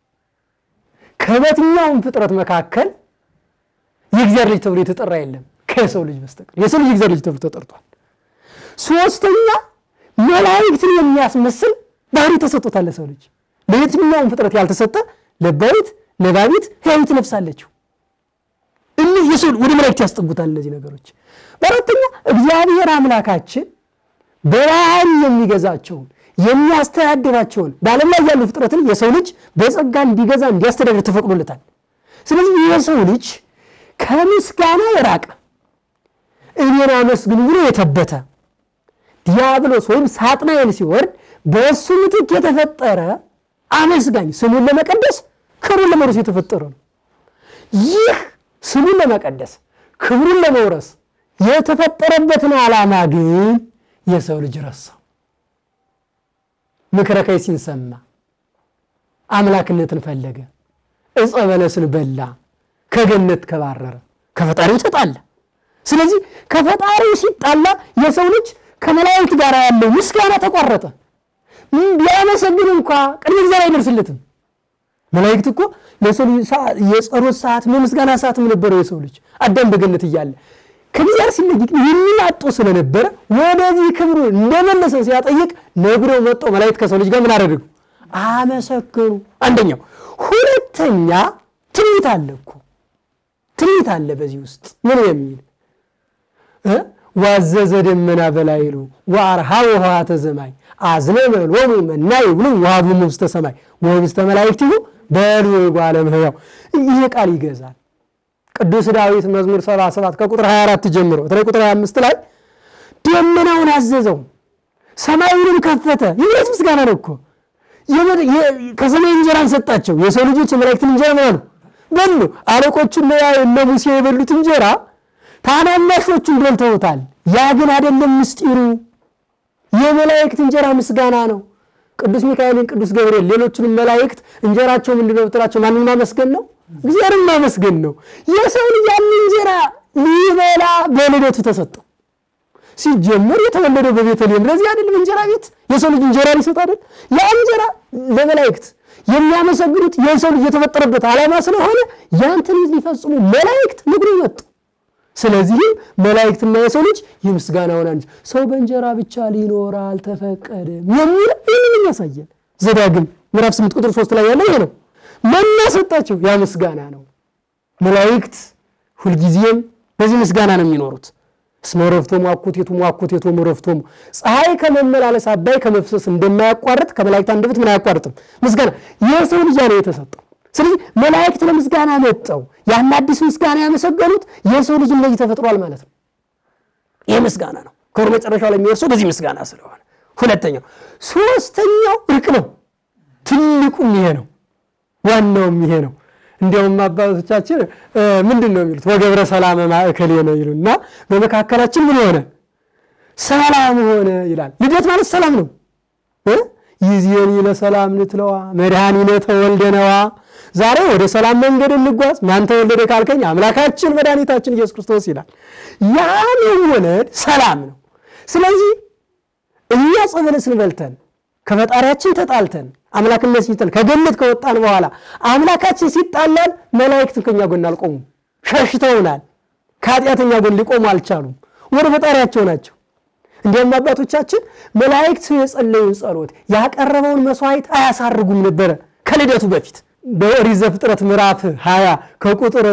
ከበትኛውም ፍጥረት መካከል የእግዚአብሔር ልጅ ተብሎ የተጠራ የለም ከሰው ልጅ በስተቀር የሰው ልጅ የእግዚአብሔር ልጅ ተብሎ ተጠርቷል። ሶስተኛ መላእክትን የሚያስመስል ባህሪ ተሰጥቶታል ለሰው ልጅ። ለየትኛውም ፍጥረት ያልተሰጠ ለባዊት ነባቢት ሕያዊት ነፍስ አለችው። እኒህ የሰው ወደ መላእክት ያስጠጉታል እነዚህ ነገሮች። በአራተኛ እግዚአብሔር አምላካችን በባህሪ የሚገዛቸውን የሚያስተዳድራቸውን በዓለም ላይ ያሉ ፍጥረትን የሰው ልጅ በጸጋ እንዲገዛ እንዲያስተዳድር ተፈቅዶለታል። ስለዚህ የሰው ልጅ ከምስጋና የራቀ እኔን አመስግኑ ብሎ የተበተ ዲያብሎስ ወይም ሳጥናኤል ሲወርድ በእሱ ምትክ የተፈጠረ አመስጋኝ ስሙን ለመቀደስ ክብሩን ለመውረስ የተፈጠረ ነው። ይህ ስሙን ለመቀደስ ክብሩን ለመውረስ የተፈጠረበትን ዓላማ ግን የሰው ልጅ ረሳው። ምክረ ከይሲን ሰማ፣ አምላክነትን ፈለገ፣ ዕፀ በለስን በላ፣ ከገነት ከባረረ። ከፈጣሪው ተጣላ። ስለዚህ ከፈጣሪው ሲጣላ የሰው ልጅ ከመላእክት ጋር ያለው ምስጋና ተቋረጠ። ቢያመሰግን እንኳ ቅድመ እግዚአብሔር አይደርስለትም። መላእክት እኮ ለሰው ልጅ ሰዓ- የጸሎት ሰዓት የምስጋና ሰዓትም ነበረው የሰው ልጅ አዳም በገነት እያለ ከእግዚአብሔር ሲለይ ግን ይህንን አጦ ስለነበረ ወደዚህ ክብሩ እንደመለሰ ሲያጠይቅ ነግረው መጥተው መላእክት ከሰው ልጅ ጋር ምን አደረጉ? አመሰገኑ። አንደኛው። ሁለተኛ ትንቢት አለ እኮ ትንቢት አለ በዚህ ውስጥ ምን የሚል እ? ዋዘዘ ደመና በላይሉ ወአርሃው ውሃተ ዘማይ አዝነመ ሎሙ መናይ ብሉ ወሀቦሙ ውስተ ሰማይ ወህብስተ መላእክቲሁ በሉ ጓለ እመሕያው ይሄ ቃል ይገዛል። ቅዱስ ዳዊት መዝሙር 77 ከቁጥር 24 ጀምሮ በተለይ ቁጥር 25 ላይ ደመናውን አዘዘው ሰማዩንም ከፈተ። ይህ ምስጋና ነው እኮ የመ- የ- ከሰማይ እንጀራን ሰጣቸው። የሰው ልጆች የመላእክትን እንጀራ ምን አሉ? በሉ። አለቆቹ እነ ያ እነ ሙሴ የበሉት እንጀራ ታናናሾቹን በልተውታል። ያ ግን አይደለም ምስጢሩ። የመላእክት እንጀራ ምስጋና ነው። ቅዱስ ሚካኤልን፣ ቅዱስ ገብርኤል፣ ሌሎችንም መላእክት እንጀራቸው ምንድን ነው ብትላቸው ማንን ማመስገን ነው? እግዚአብሔርን ማመስገን ነው። የሰው ልጅ ያን እንጀራ ሊበላ በልደቱ ተሰጠው። ሲጀመር የተወለደው በቤተልሔም ለዚህ አይደለም እንጀራ ቤት የሰው ልጅ እንጀራ ሊሰጥ አይደል? ያ እንጀራ ለመላእክት የሚያመሰግኑት የሰው ልጅ የተፈጠረበት ዓላማ ስለሆነ ያን ትንቢት ሊፈጽሙ መላእክት ንግሩ መጡ። ስለዚህም መላእክትና የሰው ልጅ የምስጋናውን አንድ ሰው በእንጀራ ብቻ ሊኖር አልተፈቀደም የሚል ይህንን ያሳያል። ዘዳግም ምዕራፍ 8 ቁጥር 3 ላይ ያለው ይሄ ነው። መና ሰጣቸው፣ ያ ምስጋና ነው። መላእክት ሁልጊዜም በዚህ ምስጋና ነው የሚኖሩት። እስመ ረፍቶሙ አኮቴቶሙ አኮቴቶሙ ረፍቶሙ ፀሐይ ከመመላለስ አባይ ከመፍሰስ እንደማያቋርጥ ከመላእክት አንደበት ምን አያቋርጥም ምስጋና የሰው ልጅ ነው የተሰጠው። ስለዚህ መላእክት ለምስጋና መጠው ያን አዲስ ምስጋና ያመሰገኑት የሰው ልጅ እንደዚህ ተፈጥሯል ማለት ነው። ይህ ምስጋና ነው። ክብር መጨረሻው ላይ የሚወርሰው በዚህ ምስጋና ስለሆነ፣ ሁለተኛው ሶስተኛው እርቅ ነው። ትልቁም ይሄ ነው። ዋናውም ይሄ ነው። እንዲያውም አባቶቻችን ምንድን ነው የሚሉት? ወገብረ ሰላመ ማእከሌ ነው ይሉና በመካከላችን ምን ሆነ? ሰላም ሆነ ይላል። ልደት ማለት ሰላም ነው። እ? ይዜኒ ለሰላም ንትለዋ መድኃኒነ ተወልደነዋ። ዛሬ ወደ ሰላም መንገድ እንጓዝ። ማን ተወለደ ካልከኝ አምላካችን መድኃኒታችን ኢየሱስ ክርስቶስ ይላል። ያ መወለድ ሰላም ነው። ስለዚህ እኛ ዕፀ በለስን በልተን ከፈጣሪያችን ተጣልተን አምላክነት ሲጥል ከገነት ከወጣን በኋላ አምላካችን ሲጣላን መላእክትን ከኛ ጎን አልቆሙም፣ ሸሽተውናል። ከኃጢአተኛ ጎን ሊቆሙ አልቻሉም። ወደ ፈጣሪያቸው ናቸው። እንዲያም አባቶቻችን መላእክት የጸለዩን ጸሎት ያቀረበውን መስዋዕት አያሳርጉም ነበረ ከልደቱ በፊት በኦሪት ዘፍጥረት ምዕራፍ 20 ከቁጥር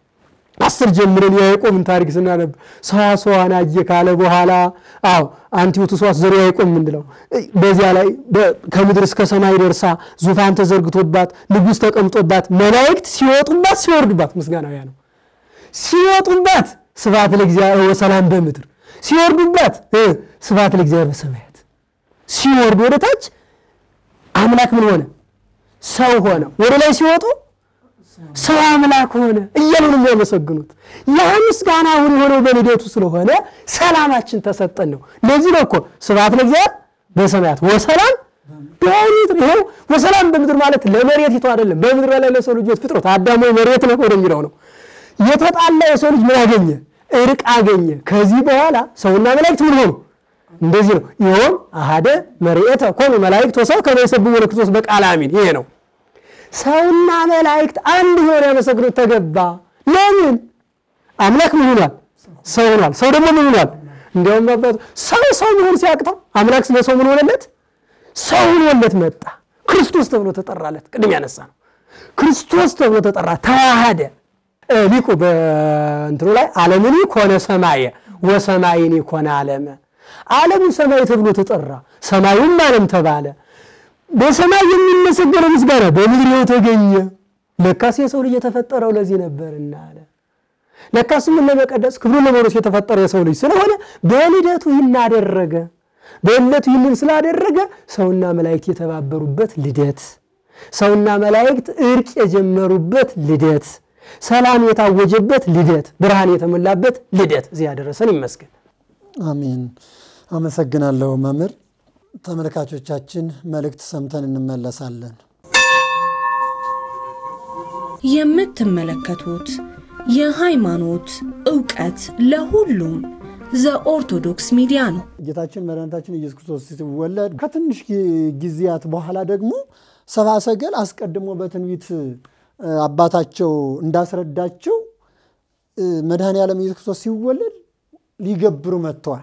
አስር ጀምረን የያዕቆብን ታሪክ ስናነብ ሰዋሰዋን አየ ካለ በኋላ አዎ አንቲዮቱ ሰዋስ ዘሮ ያዕቆብ የምንለው በዚያ ላይ ከምድር እስከ ሰማይ ደርሳ ዙፋን ተዘርግቶባት ንጉሥ ተቀምጦባት መላእክት ሲወጡባት ሲወርዱባት ምስጋናውያ ነው። ሲወጡባት ስብሐት ለእግዚአብሔር ወሰላም በምድር ሲወርዱባት ስብሐት ለእግዚአብሔር በሰማያት ሲወርዱ ወደ ታች አምላክ ምን ሆነ? ሰው ሆነ። ወደ ላይ ሲወጡ ሰው አምላክ ሆነ እያሉ ነው የሚያመሰግኑት። ያ ምስጋና አሁን የሆነው በልደቱ ስለሆነ ሰላማችን ተሰጠን ነው። ለዚህ ነው እኮ ስብሐት ለእግዚአብሔር በሰማያት ወሰላም በምድር። ይኸው ወሰላም በምድር ማለት ለመሬቲቱ አይደለም፣ በምድር ላይ ለሰው ልጆች ፍጥረት አዳሞ መሬት ነው ወደሚለው ነው። የተጣላ የሰው ልጅ ምን አገኘ? እርቅ አገኘ። ከዚህ በኋላ ሰውና መላእክት ምን ሆኑ? እንደዚህ ነው። ይኸውም አሃደ መርኤተ ኮኑ መላእክት ወሰብ ከመ ይሰብሑ ለክርስቶስ በቃለ አሚን። ይሄ ነው ሰውና መላእክት አንድ ሆነ ያመሰግኑት ተገባ። ለምን? አምላክ ምን ሆኗል? ሰው ሆኗል። ሰው ደግሞ ምን ሆኗል? እንዲያውም አባቱ ሰው ሰው መሆን ሲያቅተው አምላክ ስለ ሰው ምን ሆነለት? ሰው ሆኖለት መጣ። ክርስቶስ ተብሎ ተጠራለት። ቅድም ያነሳ ነው። ክርስቶስ ተብሎ ተጠራ፣ ተዋሃደ። ሊቁ በእንትኑ ላይ ዓለምኒ ኮነ ሰማየ ወሰማይኒ ኮነ ዓለመ። ዓለሙ ሰማይ ተብሎ ተጠራ፣ ሰማዩም ዓለም ተባለ። በሰማይ የሚመሰገነው ምስጋና በምድር ይኸው ተገኘ። ለካስ የሰው ልጅ የተፈጠረው ለዚህ ነበርና አለ። ለካስ ምን ለመቀደስ ክብሩን ለመውረስ የተፈጠረ የሰው ልጅ ስለሆነ በልደቱ ይህን አደረገ። በዕለቱ ይህንን ስላደረገ ሰውና መላእክት የተባበሩበት ልደት፣ ሰውና መላእክት እርቅ የጀመሩበት ልደት፣ ሰላም የታወጀበት ልደት፣ ብርሃን የተሞላበት ልደት እዚህ ያደረሰን ይመስገን። አሜን። አመሰግናለሁ መምህር። ተመልካቾቻችን መልእክት ሰምተን እንመለሳለን። የምትመለከቱት የሃይማኖት ዕውቀት ለሁሉም ዘኦርቶዶክስ ሚዲያ ነው። ጌታችን መድኃኒታችን ኢየሱስ ክርስቶስ ሲወለድ ከትንሽ ጊዜያት በኋላ ደግሞ ሰብአ ሰገል አስቀድሞ በትንቢት አባታቸው እንዳስረዳቸው መድኃኔ ዓለም ኢየሱስ ክርስቶስ ሲወለድ ሊገብሩ መጥተዋል።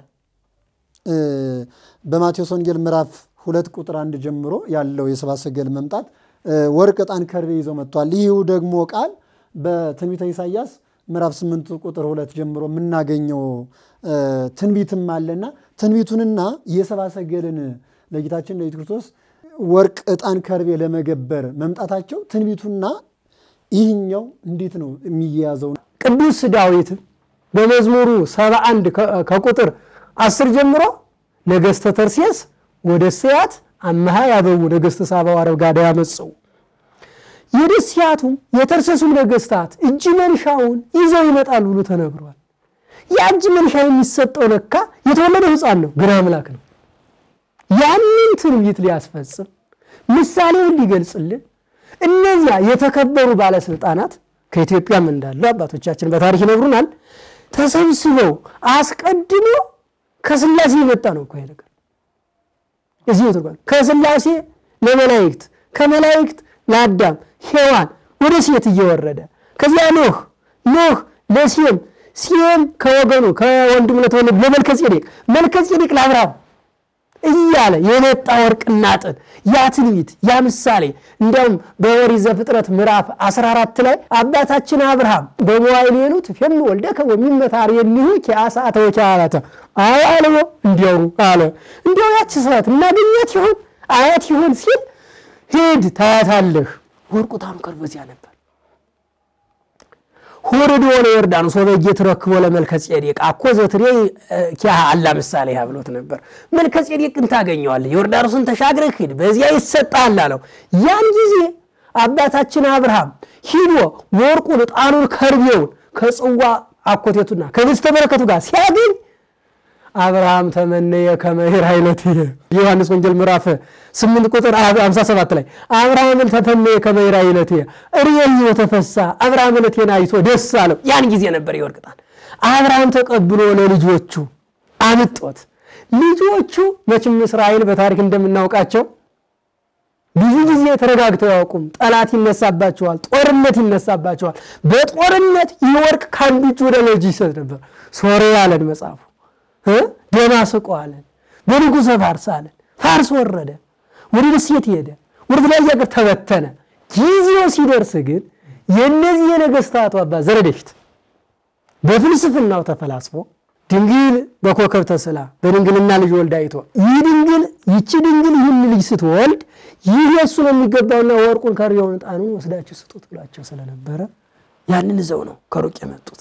በማቴዎስ ወንጌል ምዕራፍ ሁለት ቁጥር አንድ ጀምሮ ያለው የሰብአ ሰገል መምጣት ወርቅ፣ ዕጣን፣ ከርቤ ይዘው መጥተዋል። ይህ ደግሞ ቃል በትንቢተ ኢሳይያስ ምዕራፍ ስምንት ቁጥር ሁለት ጀምሮ የምናገኘው ትንቢትም አለና ትንቢቱንና የሰብአ ሰገልን ለጌታችን ለኢየሱስ ክርስቶስ ወርቅ፣ ዕጣን፣ ከርቤ ለመገበር መምጣታቸው ትንቢቱና ይህኛው እንዴት ነው የሚያያዘው? ቅዱስ ዳዊት በመዝሙሩ 71 ከቁጥር 10 ጀምሮ ነገሥተ ተርሴስ ወደ ስያት አመሃ ያበው ነገሥተ ሳባ ወአረብ ጋዳ ያመጽኡ የደስያቱም የተርሴሱም ነገሥታት እጅ መንሻውን ይዘው ይመጣሉ ብሎ ተነግሯል። ያ እጅ መንሻ የሚሰጠው ለካ የተወለደው ሕፃን ነው፣ ግን አምላክ ነው። ያንን ትንቢት ሊያስፈጽም ምሳሌውን ሊገልጽልን እነዚያ የተከበሩ ባለስልጣናት ከኢትዮጵያም እንዳሉ አባቶቻችን በታሪክ ይነግሩናል። ተሰብስበው አስቀድሞ ከስላሴ የመጣ ነው እኮ ይሄ ነገር እዚህ ትርጓል። ከስላሴ ለመላእክት ከመላእክት ለአዳም ሔዋን ወደ ሴት እየወረደ ከዚያ ኖህ ኖህ ለሴም ሴም ከወገኑ ከወንድሙ ለተወለዱ ለመልከጼዴቅ መልከጼዴቅ ለአብርሃም እያለ የመጣ ወርቅና ጥን ያ ትንቢት ያ ምሳሌ እንዲያውም በኦሪት ዘፍጥረት ምዕራፍ 14 ላይ አባታችን አብርሃም በመዋዕል የሉት ፌኑ ወልደከ ወሚመታር የሚሁ ኪአሳተ ወኪአላተ አያልዎ እንዲያው አለ እንዲያው ያች ሰዓት እናገኛት ይሆን አያት ይሆን ሲል ሂድ ታያታለህ። ወርቁ ታንከር በዚያ ነበር። ሆርዶ ለዮርዳኖስ ወበጌ ትረክቦ ለመልከጼዴቅ አኮ ዘትሬ ኪያሃ አላ ምሳሌ ያ ብሎት ነበር። መልከጼዴቅን ታገኘዋለህ፣ ዮርዳኖስን ተሻግረህ ሂድ፣ በዚያ ይሰጣል አለው። ያን ጊዜ አባታችን አብርሃም ሂዶ ወርቁን፣ ዕጣኑን፣ ከርቤውን ከጽዋ አኮቴቱና ከህብስተ በረከቱ ጋር ሲያገኝ አብርሃም ተመነየ ከመሄር አይነት የዮሐንስ ወንጌል ምዕራፍ 8 ቁጥር 57 ላይ አብርሃምን ተተመየ ከመሄር አይነት እርየኝ ተፈሳ አብርሃም ዕለቴን አይቶ ደስ አለው። ያን ጊዜ ነበር የወርቅ ዕጣን አብርሃም ተቀብሎ ለልጆቹ አምጦት። ልጆቹ መቼም እስራኤል በታሪክ እንደምናውቃቸው ብዙ ጊዜ ተረጋግተው ያውቁም። ጠላት ይነሳባቸዋል፣ ጦርነት ይነሳባቸዋል። በጦርነት ይህ ወርቅ ከአንዱ እጅ ወደ ልጅ ይሰጥ ነበር። ሶርያ አለን መጽሐፉ ደማስቆ አለን፣ በንጉሠ ፋርስ አለን። ፋርስ ወረደ፣ ወደ ደሴት ሄደ፣ ወደ ተለያየ ሀገር ተበተነ። ጊዜው ሲደርስ ግን የእነዚህ የነገስታቱ አባት ዘረደሽት በፍልስፍናው ተፈላስፎ ድንግል በኮከብ ተስላ በድንግልና ልጅ ወልዳ አይቶ ይህ ድንግል ይቺ ድንግል ይህን ልጅ ስትወልድ ይህ የእሱ ነው የሚገባውና ወርቁን ከርቤውን ዕጣኑን ወስዳችሁ ስጡት ብሏቸው ስለነበረ ያንን ይዘው ነው ከሩቅ የመጡት።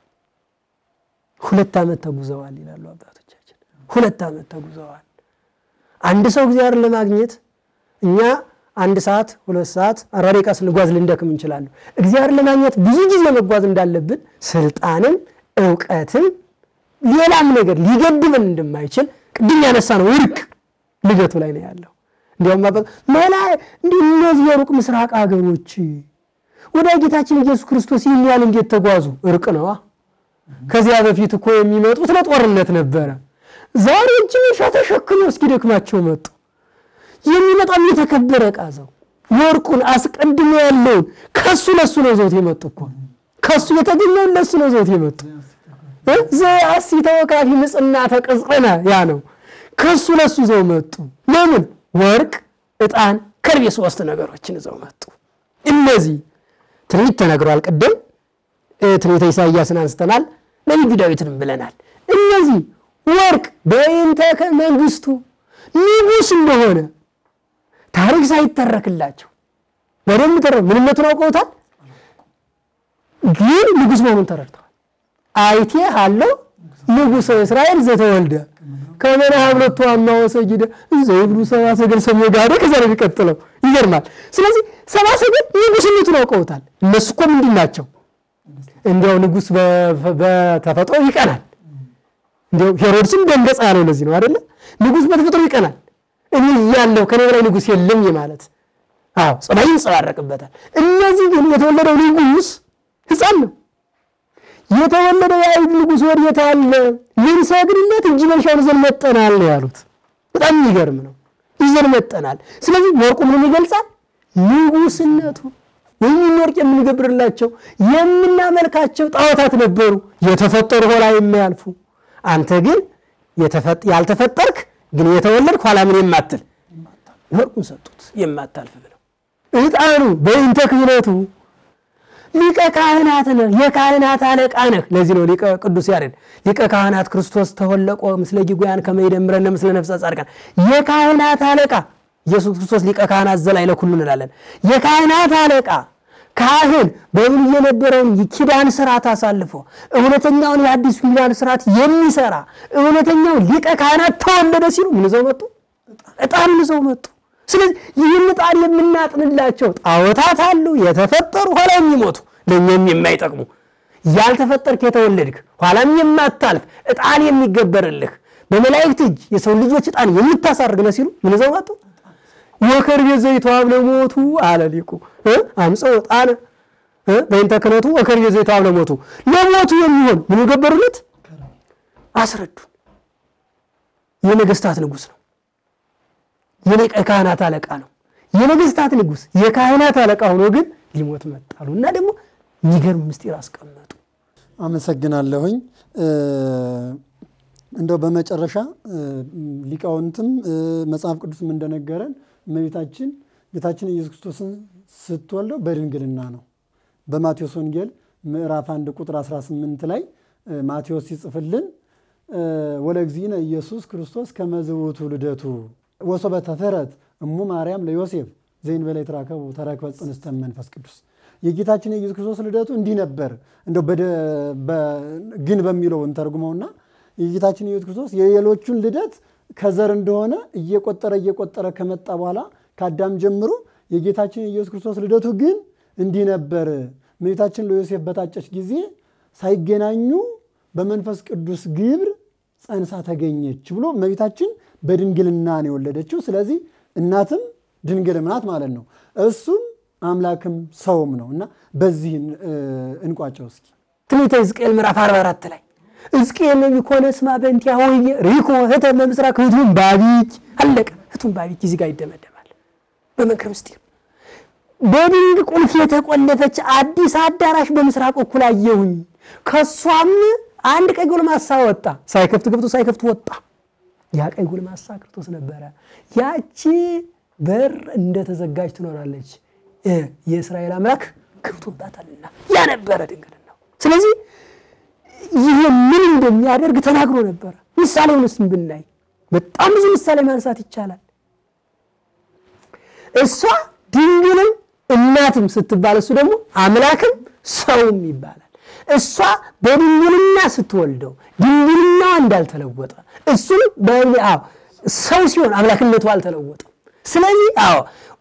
ሁለት ዓመት ተጉዘዋል ይላሉ አባቶቻችን። ሁለት ዓመት ተጉዘዋል። አንድ ሰው እግዚአብሔርን ለማግኘት እኛ አንድ ሰዓት ሁለት ሰዓት አርባ ደቂቃ ስንጓዝ ልንደክም እንችላለን። እግዚአብሔርን ለማግኘት ብዙ ጊዜ መጓዝ እንዳለብን ስልጣንም እውቀትም ሌላም ነገር ሊገድበን እንደማይችል ቅድም ያነሳ ነው እርቅ ልደቱ ላይ ነው ያለው። እንዲያውም መላ እንዲህ እነዚህ የሩቅ ምስራቅ ሀገሮች ወደ ጌታችን ኢየሱስ ክርስቶስ ይህን ያህል እንዴት ተጓዙ? እርቅ ነዋ። ከዚያ በፊት እኮ የሚመጡት ለጦርነት ነበረ። ዛሬ እጅ መንሻ ተሸክመው እስኪደክማቸው መጡ። የሚመጣም የተከበረ ዕቃ ዘው ወርቁን አስቀድሞ ያለውን ከሱ ለሱ ነው ዘውት የመጡ እኮ ከሱ የተገኘውን ለሱ ነው ዘውት የመጡ ዘአሲ ተወካፊ ምጽና ተቀጽነ ያ ነው። ከሱ ለሱ ዘው መጡ። ለምን ወርቅ፣ ዕጣን፣ ከርቤ ሶስት ነገሮችን ዘው መጡ። እነዚህ ትንቢት ተነግሯል። ቅድም ትንቢተ ኢሳይያስን አንስተናል። ነቢዩ ዳዊትንም ብለናል። እነዚህ ወርቅ በይንተ መንግስቱ ንጉሥ እንደሆነ ታሪክ ሳይተረክላቸው በደንብ ተረ ምንነቱን አውቀውታል፣ ግን ንጉሥ መሆኑን ተረድተዋል። አይቴ አለው ንጉሠ እስራኤል ዘተወልደ ከመና ሀብለቱ አማ ወሰጊደ ዘይብሉ ሰብአ ሰገል ሰሜ ጋደ ከዛ ነው የሚቀጥለው። ይገርማል። ስለዚህ ሰብአ ሰገል ንጉሥነቱን አውቀውታል። እነሱ እኮ ምንድን ናቸው? እንዲያው ንጉሥ በተፈጥሮ ይቀናል። እንዲያው ሄሮድስም ደንገጻ ያለው ለዚህ ነው አይደለ? ንጉሥ በተፈጥሮ ይቀናል። እኔ እያለሁ ከኔ በላይ ንጉሥ የለም ማለት አዎ፣ ጸባይ ይንጸባረቅበታል። እነዚህ ግን የተወለደው ንጉሥ ሕፃን ነው። የተወለደ የአይሁድ ንጉሥ ወዴት አለ? ልንሰግድለት እጅ መንሻውን ይዘን መጠናል ነው ያሉት። በጣም የሚገርም ነው። ይዘን መጠናል። ስለዚህ ወርቁ ምንም ይገልጻል? ንጉሥነቱ ወይም ወርቅ የምንገብርላቸው የምናመልካቸው ጣዖታት ነበሩ፣ የተፈጠሩ ኋላ የማያልፉ። አንተ ግን ያልተፈጠርክ ግን የተወለድክ ኋላ ምን የማትል ወርቁን ሰጡት፣ የማታልፍ ብለው። ዕጣኑ በእንተ ክህነቱ ሊቀ ካህናት ነህ፣ የካህናት አለቃ ነህ። ለዚህ ነው ሊቀ ቅዱስ ያሬድ ሊቀ ካህናት ክርስቶስ ተወለቆ ምስለ ጊጉያን ከመ ይደምረነ ምስለ ነፍሰ ጻድቃን። የካህናት አለቃ ኢየሱስ ክርስቶስ ሊቀ ካህናት ዘላይ ለኩሉ እንላለን። የካህናት አለቃ ካህን በብሉይ የነበረውን ኪዳን ስርዓት አሳልፎ እውነተኛውን የአዲሱ ኪዳን ስርዓት የሚሰራ እውነተኛው ሊቀ ካህናት ተወለደ ሲሉ ምን ይዘው መጡ? ዕጣን ይዘው መጡ። ስለዚህ ይህን ዕጣን የምናጥንላቸው ጣዖታት አሉ፣ የተፈጠሩ ኋላ የሚሞቱ ለእኛም የማይጠቅሙ ያልተፈጠርክ የተወለድክ ኋላም የማታልፍ ዕጣን የሚገበርልህ በመላእክት እጅ የሰው ልጆች ዕጣን የምታሳርግ ነው ሲሉ ምን ይዘው መጡ? ወከርቤ ዘይተዋብ ለሞቱ አለ ሊቁ አምፀው ዕጣነ በእንተ ክህነቱ ወከርቤ ዘይተዋብ ለሞቱ ለሞቱ የሚሆን ምን ገበሩለት? አስረዱን። የነገስታት ንጉሥ ነው። የሊቀ ካህናት አለቃ ነው። የነገስታት ንጉሥ የካህናት አለቃ ሆኖ ግን ሊሞት መጣሉ እና ደግሞ የሚገርም ምስጢር አስቀመጡ። አመሰግናለሁኝ። እንደው በመጨረሻ ሊቃውንትም መጽሐፍ ቅዱስም እንደነገረን እመቤታችን ጌታችን ኢየሱስ ክርስቶስን ስትወልደው በድንግልና ነው። በማቴዎስ ወንጌል ምዕራፍ 1 ቁጥር 18 ላይ ማቴዎስ ሲጽፍልን ወለእግዚእነ ኢየሱስ ክርስቶስ ከመዝውቱ ልደቱ ወሶበ ተፈረት እሙ ማርያም ለዮሴፍ ዘእንበለ ይትራከቡ ተረክበ ጽንስተ መንፈስ ቅዱስ የጌታችን የኢየሱስ ክርስቶስ ልደቱ እንዲህ ነበር። እንደው ግን በሚለው እንተርጉመውና የጌታችን ኢየሱስ ክርስቶስ የሌሎቹን ልደት ከዘር እንደሆነ እየቆጠረ እየቆጠረ ከመጣ በኋላ ከአዳም ጀምሮ የጌታችን የኢየሱስ ክርስቶስ ልደቱ ግን እንዲህ ነበር። እመቤታችን ለዮሴፍ በታጨች ጊዜ ሳይገናኙ በመንፈስ ቅዱስ ግብር ጸንሳ ተገኘች ብሎ እመቤታችን በድንግልና ነው የወለደችው። ስለዚህ እናትም ድንግልም ናት ማለት ነው። እሱም አምላክም ሰውም ነው እና በዚህ እንቋጨው እስኪ ትንቢተ ሕዝቅኤል ምዕራፍ 44 ላይ ሕዝቅኤል ነቢይ ኮነ እስማ በእንቲአሁ ወይቤ ሪኮ ህተ በምስራቅ ህቱም ባቢች አለቀ። ህቱም ባቢች እዚህ ጋር ይደመደማል። በመንክር ምስጢር በድንግ ቁልፍ የተቆለፈች አዲስ አዳራሽ በምስራቅ በኩል አየሁኝ። ከሷም አንድ ቀይ ጎልማሳ ወጣ። ሳይከፍት ገብቶ ሳይከፍት ወጣ። ያ ቀይ ጎልማሳ ክርስቶስ ነበረ። ያቺ በር እንደተዘጋጅ ትኖራለች፣ የእስራኤል አምላክ ገብቶባታልና ያ ነበረ ድንግልናው። ስለዚህ ይሄ ምን እንደሚያደርግ ተናግሮ ነበረ። ምሳሌውንስ ብናይ በጣም ብዙ ምሳሌ ማንሳት ይቻላል። እሷ ድንግልም እናትም ስትባል እሱ ደግሞ አምላክም ሰውም ይባላል። እሷ በድንግልና ስትወልደው ድንግልናዋ እንዳልተለወጠ እሱም ሰው ሲሆን አምላክነቱ አልተለወጠም። ስለዚህ አዎ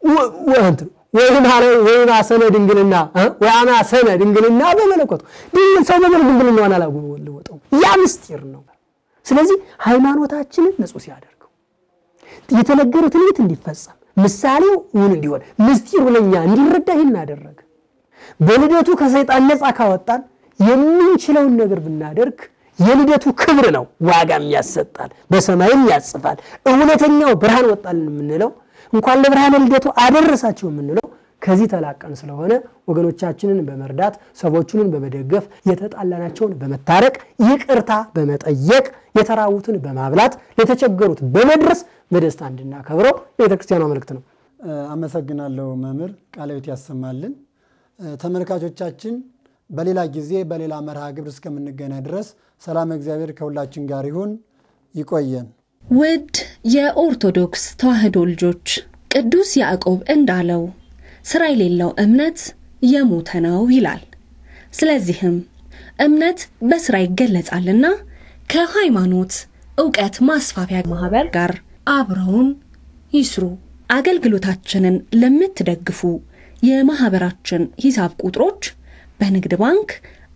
ወይም አሰነ ድንግልና ወይም አሰነ ድንግልና በመለኮቱ ድንግል ሰው በድንግልናዋን አላወጠውም። ያ ምስጢር ነው። ስለዚህ ሃይማኖታችንን ንጹሕ ሲያደርገው የተነገረ ትንቢት እንዲፈጸም ምሳሌው እውን እንዲሆን ምስጢሩ ለኛ እንዲረዳ ይህን አደረገ። በልደቱ ከሰይጣን ነፃ ካወጣን የምንችለውን ነገር ብናደርግ የልደቱ ክብር ነው፣ ዋጋም ያሰጣል፣ በሰማይም ያጽፋል። እውነተኛው ብርሃን ወጣልን የምንለው እንኳን ለብርሃነ ልደቱ አደረሳቸው የምንለው ከዚህ ተላቀን ስለሆነ ወገኖቻችንን በመርዳት ሰዎቹንን በመደገፍ የተጣላናቸውን በመታረቅ ይቅርታ በመጠየቅ የተራቡትን በማብላት ለተቸገሩት በመድረስ በደስታ እንድናከብረው የቤተክርስቲያኗ መልእክት ነው። አመሰግናለሁ መምህር ቃለ ሕይወት ያሰማልን። ተመልካቾቻችን በሌላ ጊዜ በሌላ መርሃ ግብር እስከምንገናኝ ድረስ ሰላም እግዚአብሔር ከሁላችን ጋር ይሁን። ይቆየን። ውድ የኦርቶዶክስ ተዋሕዶ ልጆች ቅዱስ ያዕቆብ እንዳለው ሥራ የሌለው እምነት የሞተ ነው ይላል። ስለዚህም እምነት በሥራ ይገለጻልና ከሃይማኖት ዕውቀት ማስፋፊያ ማኅበር ጋር አብረውን ይስሩ። አገልግሎታችንን ለምትደግፉ የማኅበራችን ሂሳብ ቁጥሮች በንግድ ባንክ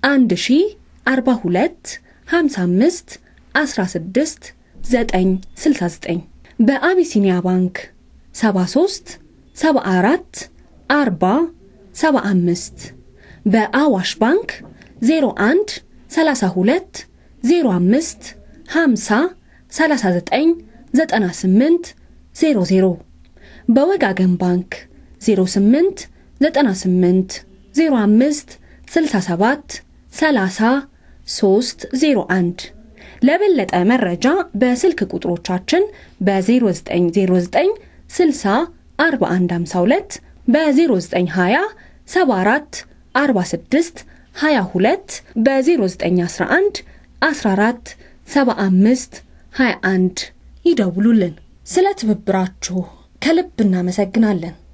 1042 55 16 969 በአቢሲኒያ ባንክ 73 74 40 75 በአዋሽ ባንክ 01 32 05 50 39 98 00 በወጋገን ባንክ 08 98 05 67 30 301 ለበለጠ መረጃ በስልክ ቁጥሮቻችን በ0909 60 4152 በ0920 74 46 22 በ0911 14 75 21 ይደውሉልን። ስለ ትብብራችሁ ከልብ እናመሰግናለን።